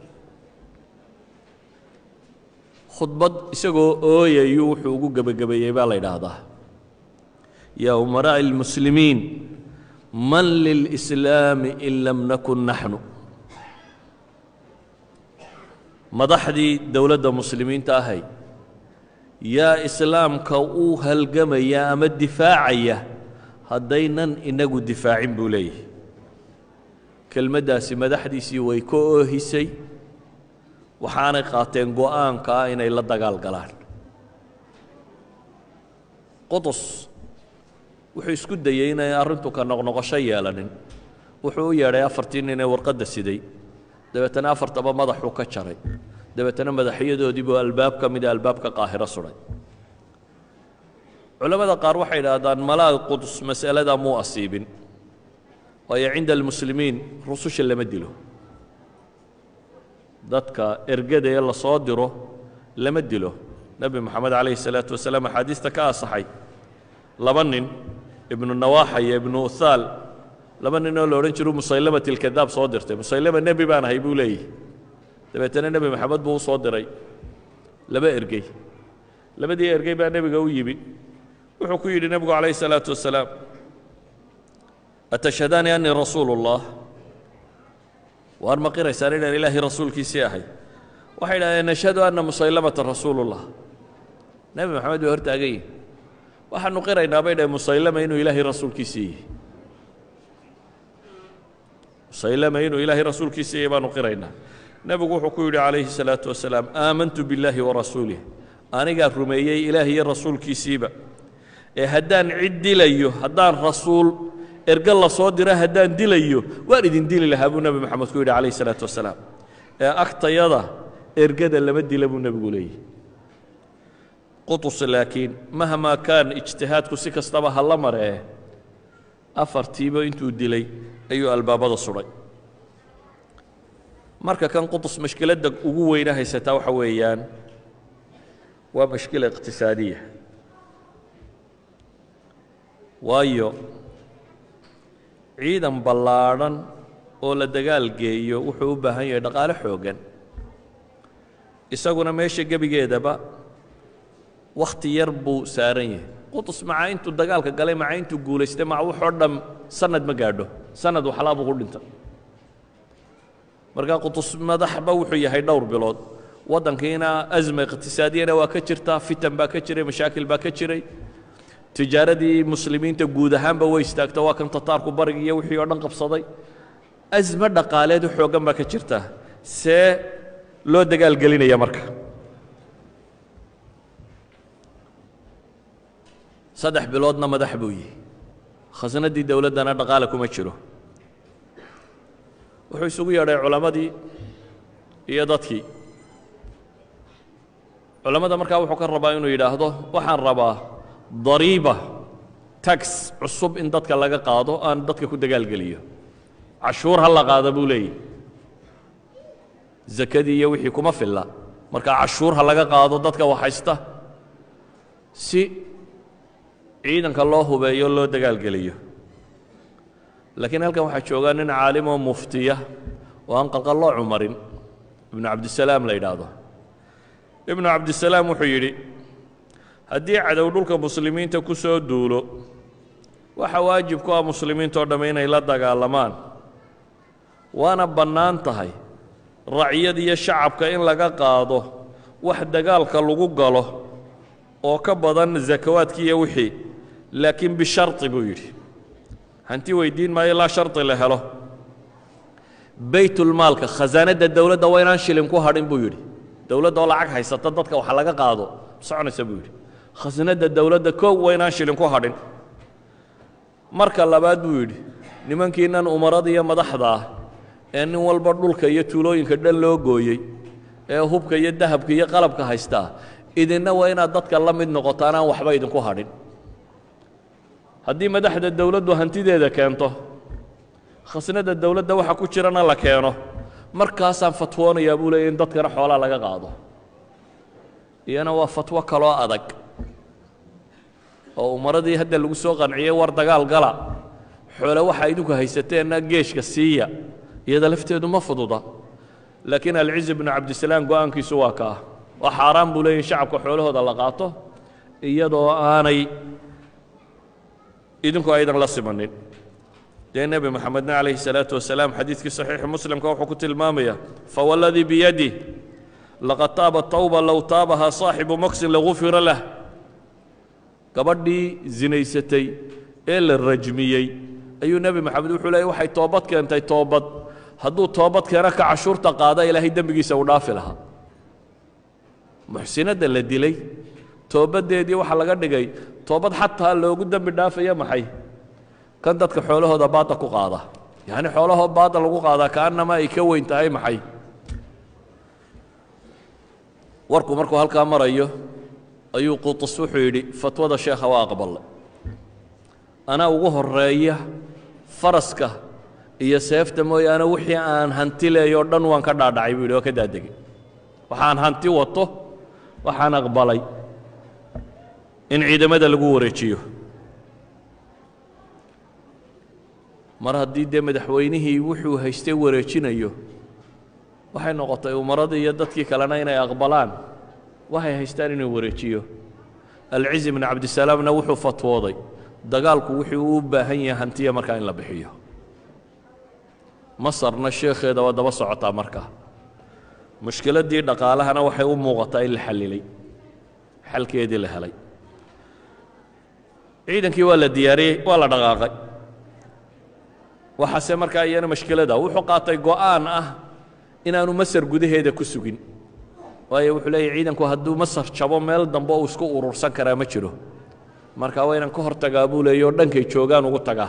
khudbad isagoo ooyayu wuxuu ugu gebagabeeyey baa la yidhaahdaa yaa umaraaءi اlmuslimiin man lilإslaami in lam nakun naxnu madaxdii dowladda muslimiinta ahay yaa islaamka u halgamaya ama difaacaya haddaynan inagu difaacin buu leeyahy kelmaddaasi madaxdiisii way ka oohisay waxaanay qaateen go'aanka ah inay la dagaal galaan qudus wuxuu isku dayey inay arrintu ka noqnoqosho yeelanin wuxuu u yeedhay afartii nin ee warqadda siday dabeetana afartaba madaxuu ka jaray dabeetana madaxyadoodii buu albaab ka mida albaabka qaahiro sudhay culammada qaar waxay idhaahdaan malaag qudus mas'aladaa muu asiibin waayo cinda almuslimiin rususha lama dilo dadka ergada ee la soo diro lama dilo nebi moxamed calayhi salaatu wasalaam axaadiista ka asaxay laba nin ibnu nawaaxa iyo ibnu uthaal laba nin oo la odhan jiru musaylamat ilkadaab soo dirtay musaylama nebi baan ahay buu leeyahy dabeetana nebi moxamed buu u soo diray laba ergey labadii ergey baa nebiga u yimi wuxuu ku yidhi nebigu calayhi salaatu wasalaam atashhadaani annii rasuulu اllah waar ma qiraysaan inaan ilaahay rasuulkiisii ahay waxay idhahdeen nashhadu anna musaylamata rasuulullah nebi moxamed bay hortaagan yihin waxaanu qiraynaa bay dhaheen musaylama inuu ilaahay rasuulkiisii yihi musaylama inuu ilaahay rasuulkiisii yahay baanu qiraynaa nebigu wuxuu ku yidhi calayhi الsalaaةu wasalaam aamantu biاllaahi warasuulih anigaa rumeeyey ilaah iyo rasuulkiisiiba ee haddaan cid dilayo haddaan rasuul erge la soo dira haddaan dilayo waan idin dili lahaa buu nebi moxamed ku yidhi calayh الsalaatu wasalaam ee agtayada ergada lama dila buu nebigu leeyahy qutus laakiin mahmaa kaan ijtihaadku si kastaba ha la maree afartiiba intuu dilay ayuu albaabada sudhay marka kan qutus mashkiladda ugu weyna haysataa waxa weeyaan waa mashkila iqtisaadiya waayo ciidan ballaadhan oo la dagaal geeyo wuxuu u baahan yahay dhaqaale xooggan isaguna meesha gebigeedaba wakhti yar buu saaran yahay qutus maca intuu dagaalka galay maca intuu guulaystay maca wuxoo dham sanad ma gaadho sanad waxlaa buu ku dhinta marka qutus madaxba wuxuu yahay dhowr bilood waddankiina asma iqtisaadiyana waa ka jirtaa fitan baa ka jiray mashaakil baa ka jiray tijaaradii muslimiinta guud ahaanba way istaagta waa kan tataarku barigi iyo wixii oo dhan qabsaday asma dhaqaaleed xooggan baa ka jirta see loo dagaalgelinaya marka saddex biloodna madax buu yihi khasnadii dowladdana dhaqaale kuma jiro wuxuu isugu yeedhay culammadii iyo dadkii culammada markaa wuxuu ka rabaa inuu yidhaahdo waxaan rabaa dariiba tax cusub in dadka laga qaado aan dadka ku dagaalgeliyo cashuur ha la qaada buu leeyahy zakadii iyo wixii kuma filla marka cashuur ha laga qaado dadka waxhaysta si ciidanka loo hubeeyo loo dagaalgeliyo laakiin halkan waxaa joogaa nin caalim oo muftiya oo aan qalqalloo cumarin ibnu cabdisalaam la yidhaahdo ibnu cabdisalaam wuxuu yidhi haddii cadow dhulka muslimiinta ku soo duulo waxa waajib ku ah muslimiintao dhamme inay la dagaalamaan waana bannaan tahay raciyad iyo shacabka in laga qaado wax dagaalka lagu galo oo ka badan zakawaadki iyo wixii laakiin bisharti buu yidhi hanti weydiin maayo ilaa shardi la helo baytulmaalka khasaanadda dowladda waa inaan shilin ku hadhin buu yidhi dowladda oo lacag haysata dadka wax laga qaado soconaysa buu yidhi khasnadda dowladda kow waa inaan shilin ku hadhin marka labaad buu yidhi nimankiinan umarada iyo madaxda ah ee nin walba dhulka iyo tuulooyinka dhan loo gooyey ee hubka iyo dahabka iyo qalabka haystaa idinna waa inaad dadka la mid noqotaan aan waxba idinku hadhin haddii madaxda dowladdu hantideeda keento khasnadda dowladda waxa ku jirana la keeno markaasaan fatwoonayaa buu leeya in dadkana xoolaa laga qaado iyana waa fatwo kaloo adag oo umaradii hadda lagu soo qanciyey war dagaal gala xoole waxa idinku haysateenna geeshka siiya iyada lafteedu ma fududa laakiin alciz bnu cabdisalaam go'aankiisu waa kaa waa xaaraan buu leeya in shacabka xoolahooda la qaato iyadoo aanay idinku aydan la simanin dee nebi moxamedna calayhi salaatu wasalaam xadiidkii saxiixi muslimka wuxuu ku tilmaamaya fawaladii biyadih laqad taaba tawba low taabahaa saaxibu maksin lagufira lah gabadhii zinaysatay ee la rajmiyey ayuu nebi moxamed wuxuu leeyay waxay toobad keentay toobad hadduu toobad keena ka cashuurta qaada ilaahay dembigiisa uu dhaafi lahaa muxsinadda la dilay toobaddeedii waxaa laga dhigay toobad xataa loogu dembi dhaafaya maxay kan dadka xoolahooda baada ku qaada yacni xoolahoo baada lagu qaadaa kaannama ay ka weyn tahay maxay warku markuu halkaa marayo ayuu qutus wuxuu yidhi fatwada sheekha waa aqbalay anaa ugu horeeya faraska iyo seefta mooyaane wixii aan hanti leeyoo dhan waan ka dhaadhacay buu yidhi waa ka daadegay waxaan hanti wato waxaan aqbalay in ciidamada lagu wareejiyo mar haddii dee madaxweynihii wuxuu haystay wareejinayo waxay noqotay umaradii iyo dadkii kalena inay aqbalaan waxay haystaan inuu wareejiyo alcizi bnu cabdisalaamna wuxuu fatwooday dagaalku wuxuu u baahan yahay hantiya markaa in la bixiyo masarna sheekheeda waa daba socotaa markaa mushkiladdii dhaqaalahana waxay u muuqataa in la xallilay xalkeedii la helay ciidankii waa la diyaariyey waa la dhaqaaqay waxaase markaa iyana mashkilada wuxuu qaatay go'aan ah inaanu masar gudaheeda ku sugin waayo wuxuu leeyahy ciidanku hadduu masar jabo meel dambe uu isku urursan karaa ma jiro marka waa inaan ka hor tagaa buu leeya oo dhankay joogaan ugu tagaa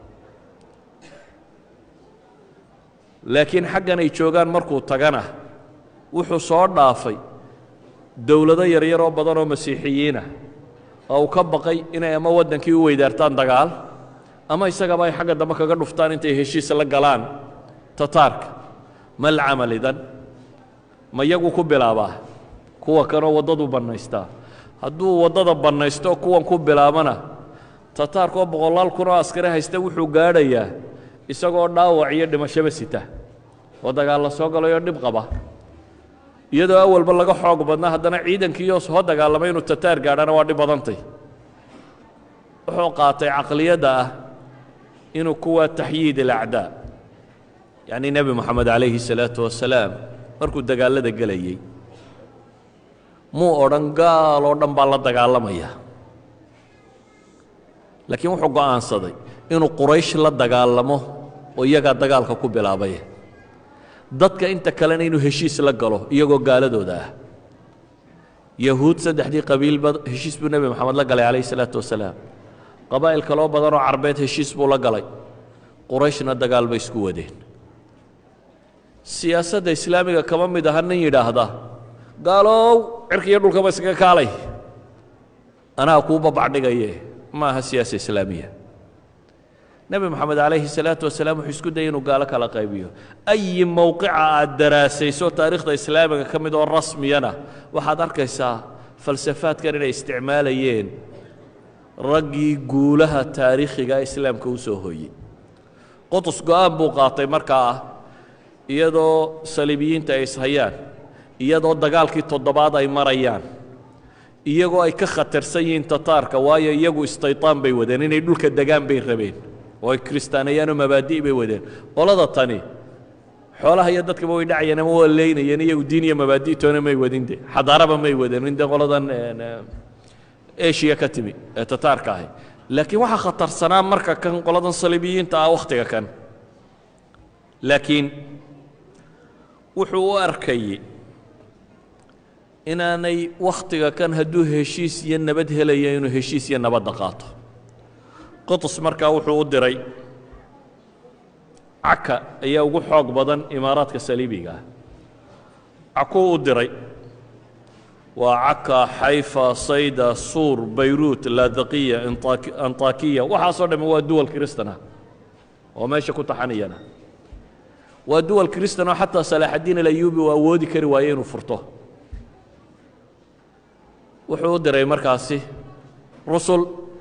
laakiin xaggan ay joogaan markuu tagana wuxuu soo dhaafay dowlado yaryar oo badan oo masiixiyiinah oo uu ka baqay inay ama waddankii u weydaartaan dagaal ama isagaba ay xagga dambe kaga dhuftaan intay heshiis la galaan tataarka mal camal idan ma yagu ku bilaabaa kuwa kanoo waddadu bannaystaa hadduu waddada bannaysto kuwan ku bilaabana tataarkaoo boqolaal kunoo askari haysta wuxuu gaadhayaa isagoo dhaawac iyo dhimashaba sita oo dagaal la soo galayoo dhib qaba iyadoo awalba laga xoog badnaa haddana ciidankiioo soo dagaalamay inuu tataar gaadhana waa dhib badantay wuxuu qaatay caqliyadda ah inuu kuwa taxyiid alacdaa yacnii nebi moxamed calayhi salaatu wasalaam markuu dagaallada gelayey muu odhan gaal oo dhan baa la dagaalamaya laakiin wuxuu go'aansaday inuu quraysh la dagaalamo oo iyagaa dagaalka ku bilaabay dadka inta kalena inuu heshiis la galo iyagoo gaaladooda ah yahuud saddexdii qabiilba heshiis buu nebi moxamed la galay calayhi salaatu wasalaam qabaa'il kaloo badanoo carbeed heshiis buu la galay qurayshna dagaal bay isku wadeen siyaasadda islaamiga kama mid aha nin yidhaahda gaalow cirka iyo dhulkaba iskaga kaalay anaa kuu babacdhigaye ma aha siyaasa islaamiya nebi moxamed calayhi salaatu wasalaam wuxuu isku dayay inuu gaalo kala qaybiyo ayi mowqica aad daraasayso taariikhda islaamiga ka mid oo rasmiyana waxaad arkaysaa falsafaadkan inay isticmaalayeen raggii guulaha taariikhiga islaamka u soo hooyey qotus go'aan buu qaatay markaa ah iyadoo saliibiyiinta ay ishayaan iyadoo dagaalkii toddobaad ay marayaan iyagoo ay ka khatarsan yihiin tataarka waayo iyagu istaytaan bay wadeen inay dhulka degaan bay rabeen oo ay kiristaaneeyaanoo mabaadi' bay wadeen qolada tani xoolaha iyo dadkaba way dhacayeen ama waa leynayeen iyagu diin iyo mabaadi' toona may wadin de xadaaraba may wadeen inde qoladan eshiya ka timi ee tataarka ahi laakiin waxaa khatarsanaa marka kan qoladan saliibiyiinta ah wakhtiga kan laakiin wuxuu u arkayey inaanay wakhtiga kan hadduu heshiis iyo nabad helaya inuu heshiis iyo nabadda qaato qotus markaa wuxuu u diray caka ayaa ugu xoog badan imaaraadka saliibiga ah cakuu u diray waa caka xayfa sayda suur bayruut laadaqiya antakiya waxaasoo dhamme waa duwal kristan ah oo meesha ku taxanayana waa duwal kristan oo xataa salaaxaddiin alayuubi uu awoodi kari waaye inuu furto wuxuu u diray markaasi rusul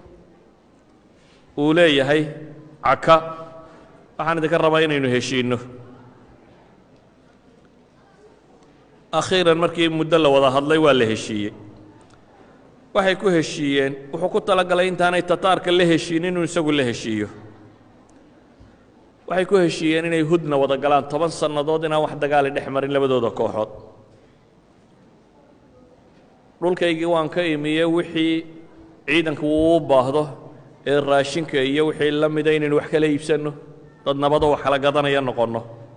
uu leeyahay caka waxaan idinka rabaa inaynu heshiinno akhiiran markii muddo la wada hadlay waa la heshiiyey waxay ku heshiiyeen wuxuu ku talagalay intaanay tataarka la heshiin inuu isagu la heshiiyo waxay ku heshiiyeen inay hudna wada galaan toban sannadood inaan wax dagaali dhex marin labadooda kooxood dhulkaygii waan ka imiye wixii ciidanku uu u baahdo ee raashinka iyo wixii la mida inaynu wax kala iibsanno dad nabadoo wax kala gadanaya noqonno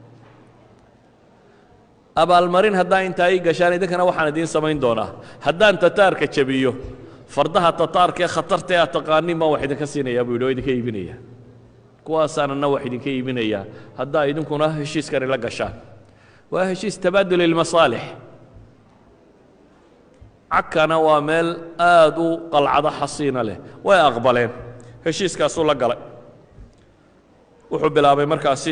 abaalmarin haddaa intaa ii gashaan idinkana waxaan idiin samayn doonaa haddaan tataarka jabiyo fardaha tataarka ee khatarta ee aad taqaanin baan wax idinka siinayaa buu yidhi oo idinka iibinaya kuwaasaanana wax idinka iibinayaa haddaa idinkuna heshiiskani la gashaan waa heshiis tabaadul ilmasaalix cakana waa meel aad u qalcado xasiina leh way aqbaleen heshiiskaasuu la galay wuxuu bilaabay markaasi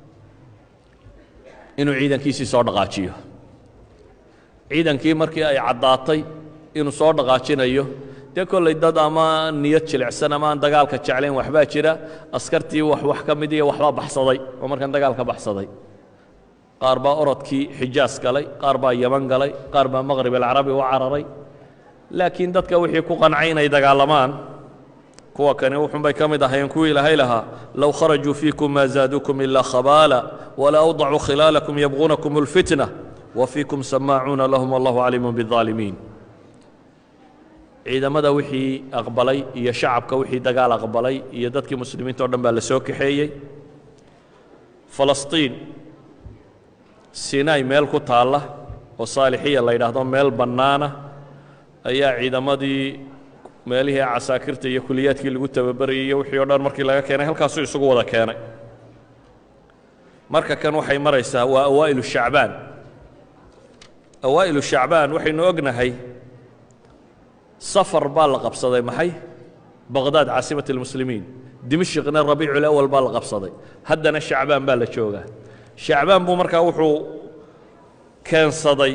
inuu ciidankiisii soo dhaqaajiyo ciidankii markii ay caddaatay inuu soo dhaqaajinayo dee kollay dad ama niyad jilicsan ama aan dagaalka jeclayn waxbaa jira askartii wax wax ka mid iyo waxbaa baxsaday oo markan dagaalka baxsaday qaar baa orodkii xijaas galay qaar baa yaman galay qaar baa maqrib alcarabi u cararay laakiin dadka wixii ku qancay inay dagaalamaan kuwa kani wuxunbay ka mid ahayeen kuwii ilaahay lahaa low kharajuu fiikum maa zaaduukum ilaa khabaala wala awdacuu khilaalakum yabquunakum اlfitna wa fiikum samaacuuna lahum wallahu caliimu biالظaalimiin ciidamada wixii aqbalay iyo shacabka wixii dagaal aqbalay iyo dadkii muslimiinta o dhan baa la soo kaxeeyey falastiin sinai meel ku taalla oo saalixiya la yidhaahdo meel bannaana ayaa ciidamadii meelihii casaakirta iyo kuliyaadkii lagu tababarayay iyo wixii o dhan markii laga keenay halkaasuu isugu wada keenay marka kan waxay maraysaa waa awaa'ilu shacbaan awaa'ilu shacbaan waxaynu ognahay safar baa la qabsaday maxay baqdaad caasimat اlmuslimiin dimashikna rabiiculawal baa la qabsaday haddana shacbaan baa la joogaa shacbaan buu markaa wuxuu keensaday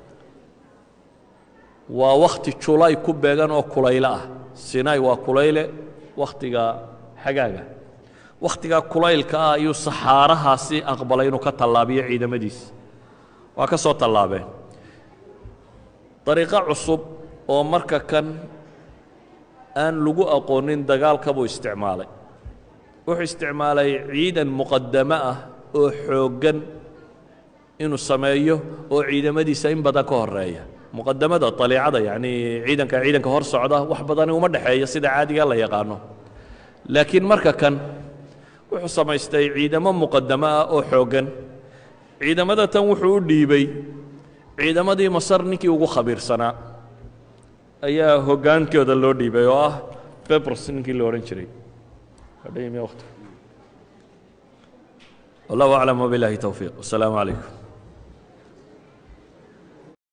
waa wakhti julay ku beegan oo kulaylo ah sinai waa kulayle wakhtiga xagaaga wakhtigaa kulaylka ah ayuu saxaarahaasi aqbalay inuu ka tallaabiyo ciidamadiisa waa ka soo tallaabeen dariiqo cusub oo marka kan aan lagu aqoonin dagaalka buu isticmaalay wuxuu isticmaalay ciidan muqadamo ah oo xooggan inuu sameeyo oo ciidamadiisa in badan ka horeeya muqadamada aliicada yacnii ciidanka ciidanka hor socda wax badani uma dhexeeya sida caadiga la yaqaano laakiin marka kan wuxuu samaystay ciidamo muqadamo ah oo xooggan ciidamada tan wuxuu u dhiibay ciidamadii masar ninkii ugu khabiirsanaa ayaa hoggaankooda loo dhiibay oo ah bebers ninkii la odhan jiray wallahu aclam wbilahi towfiiq wasalaamu calaykum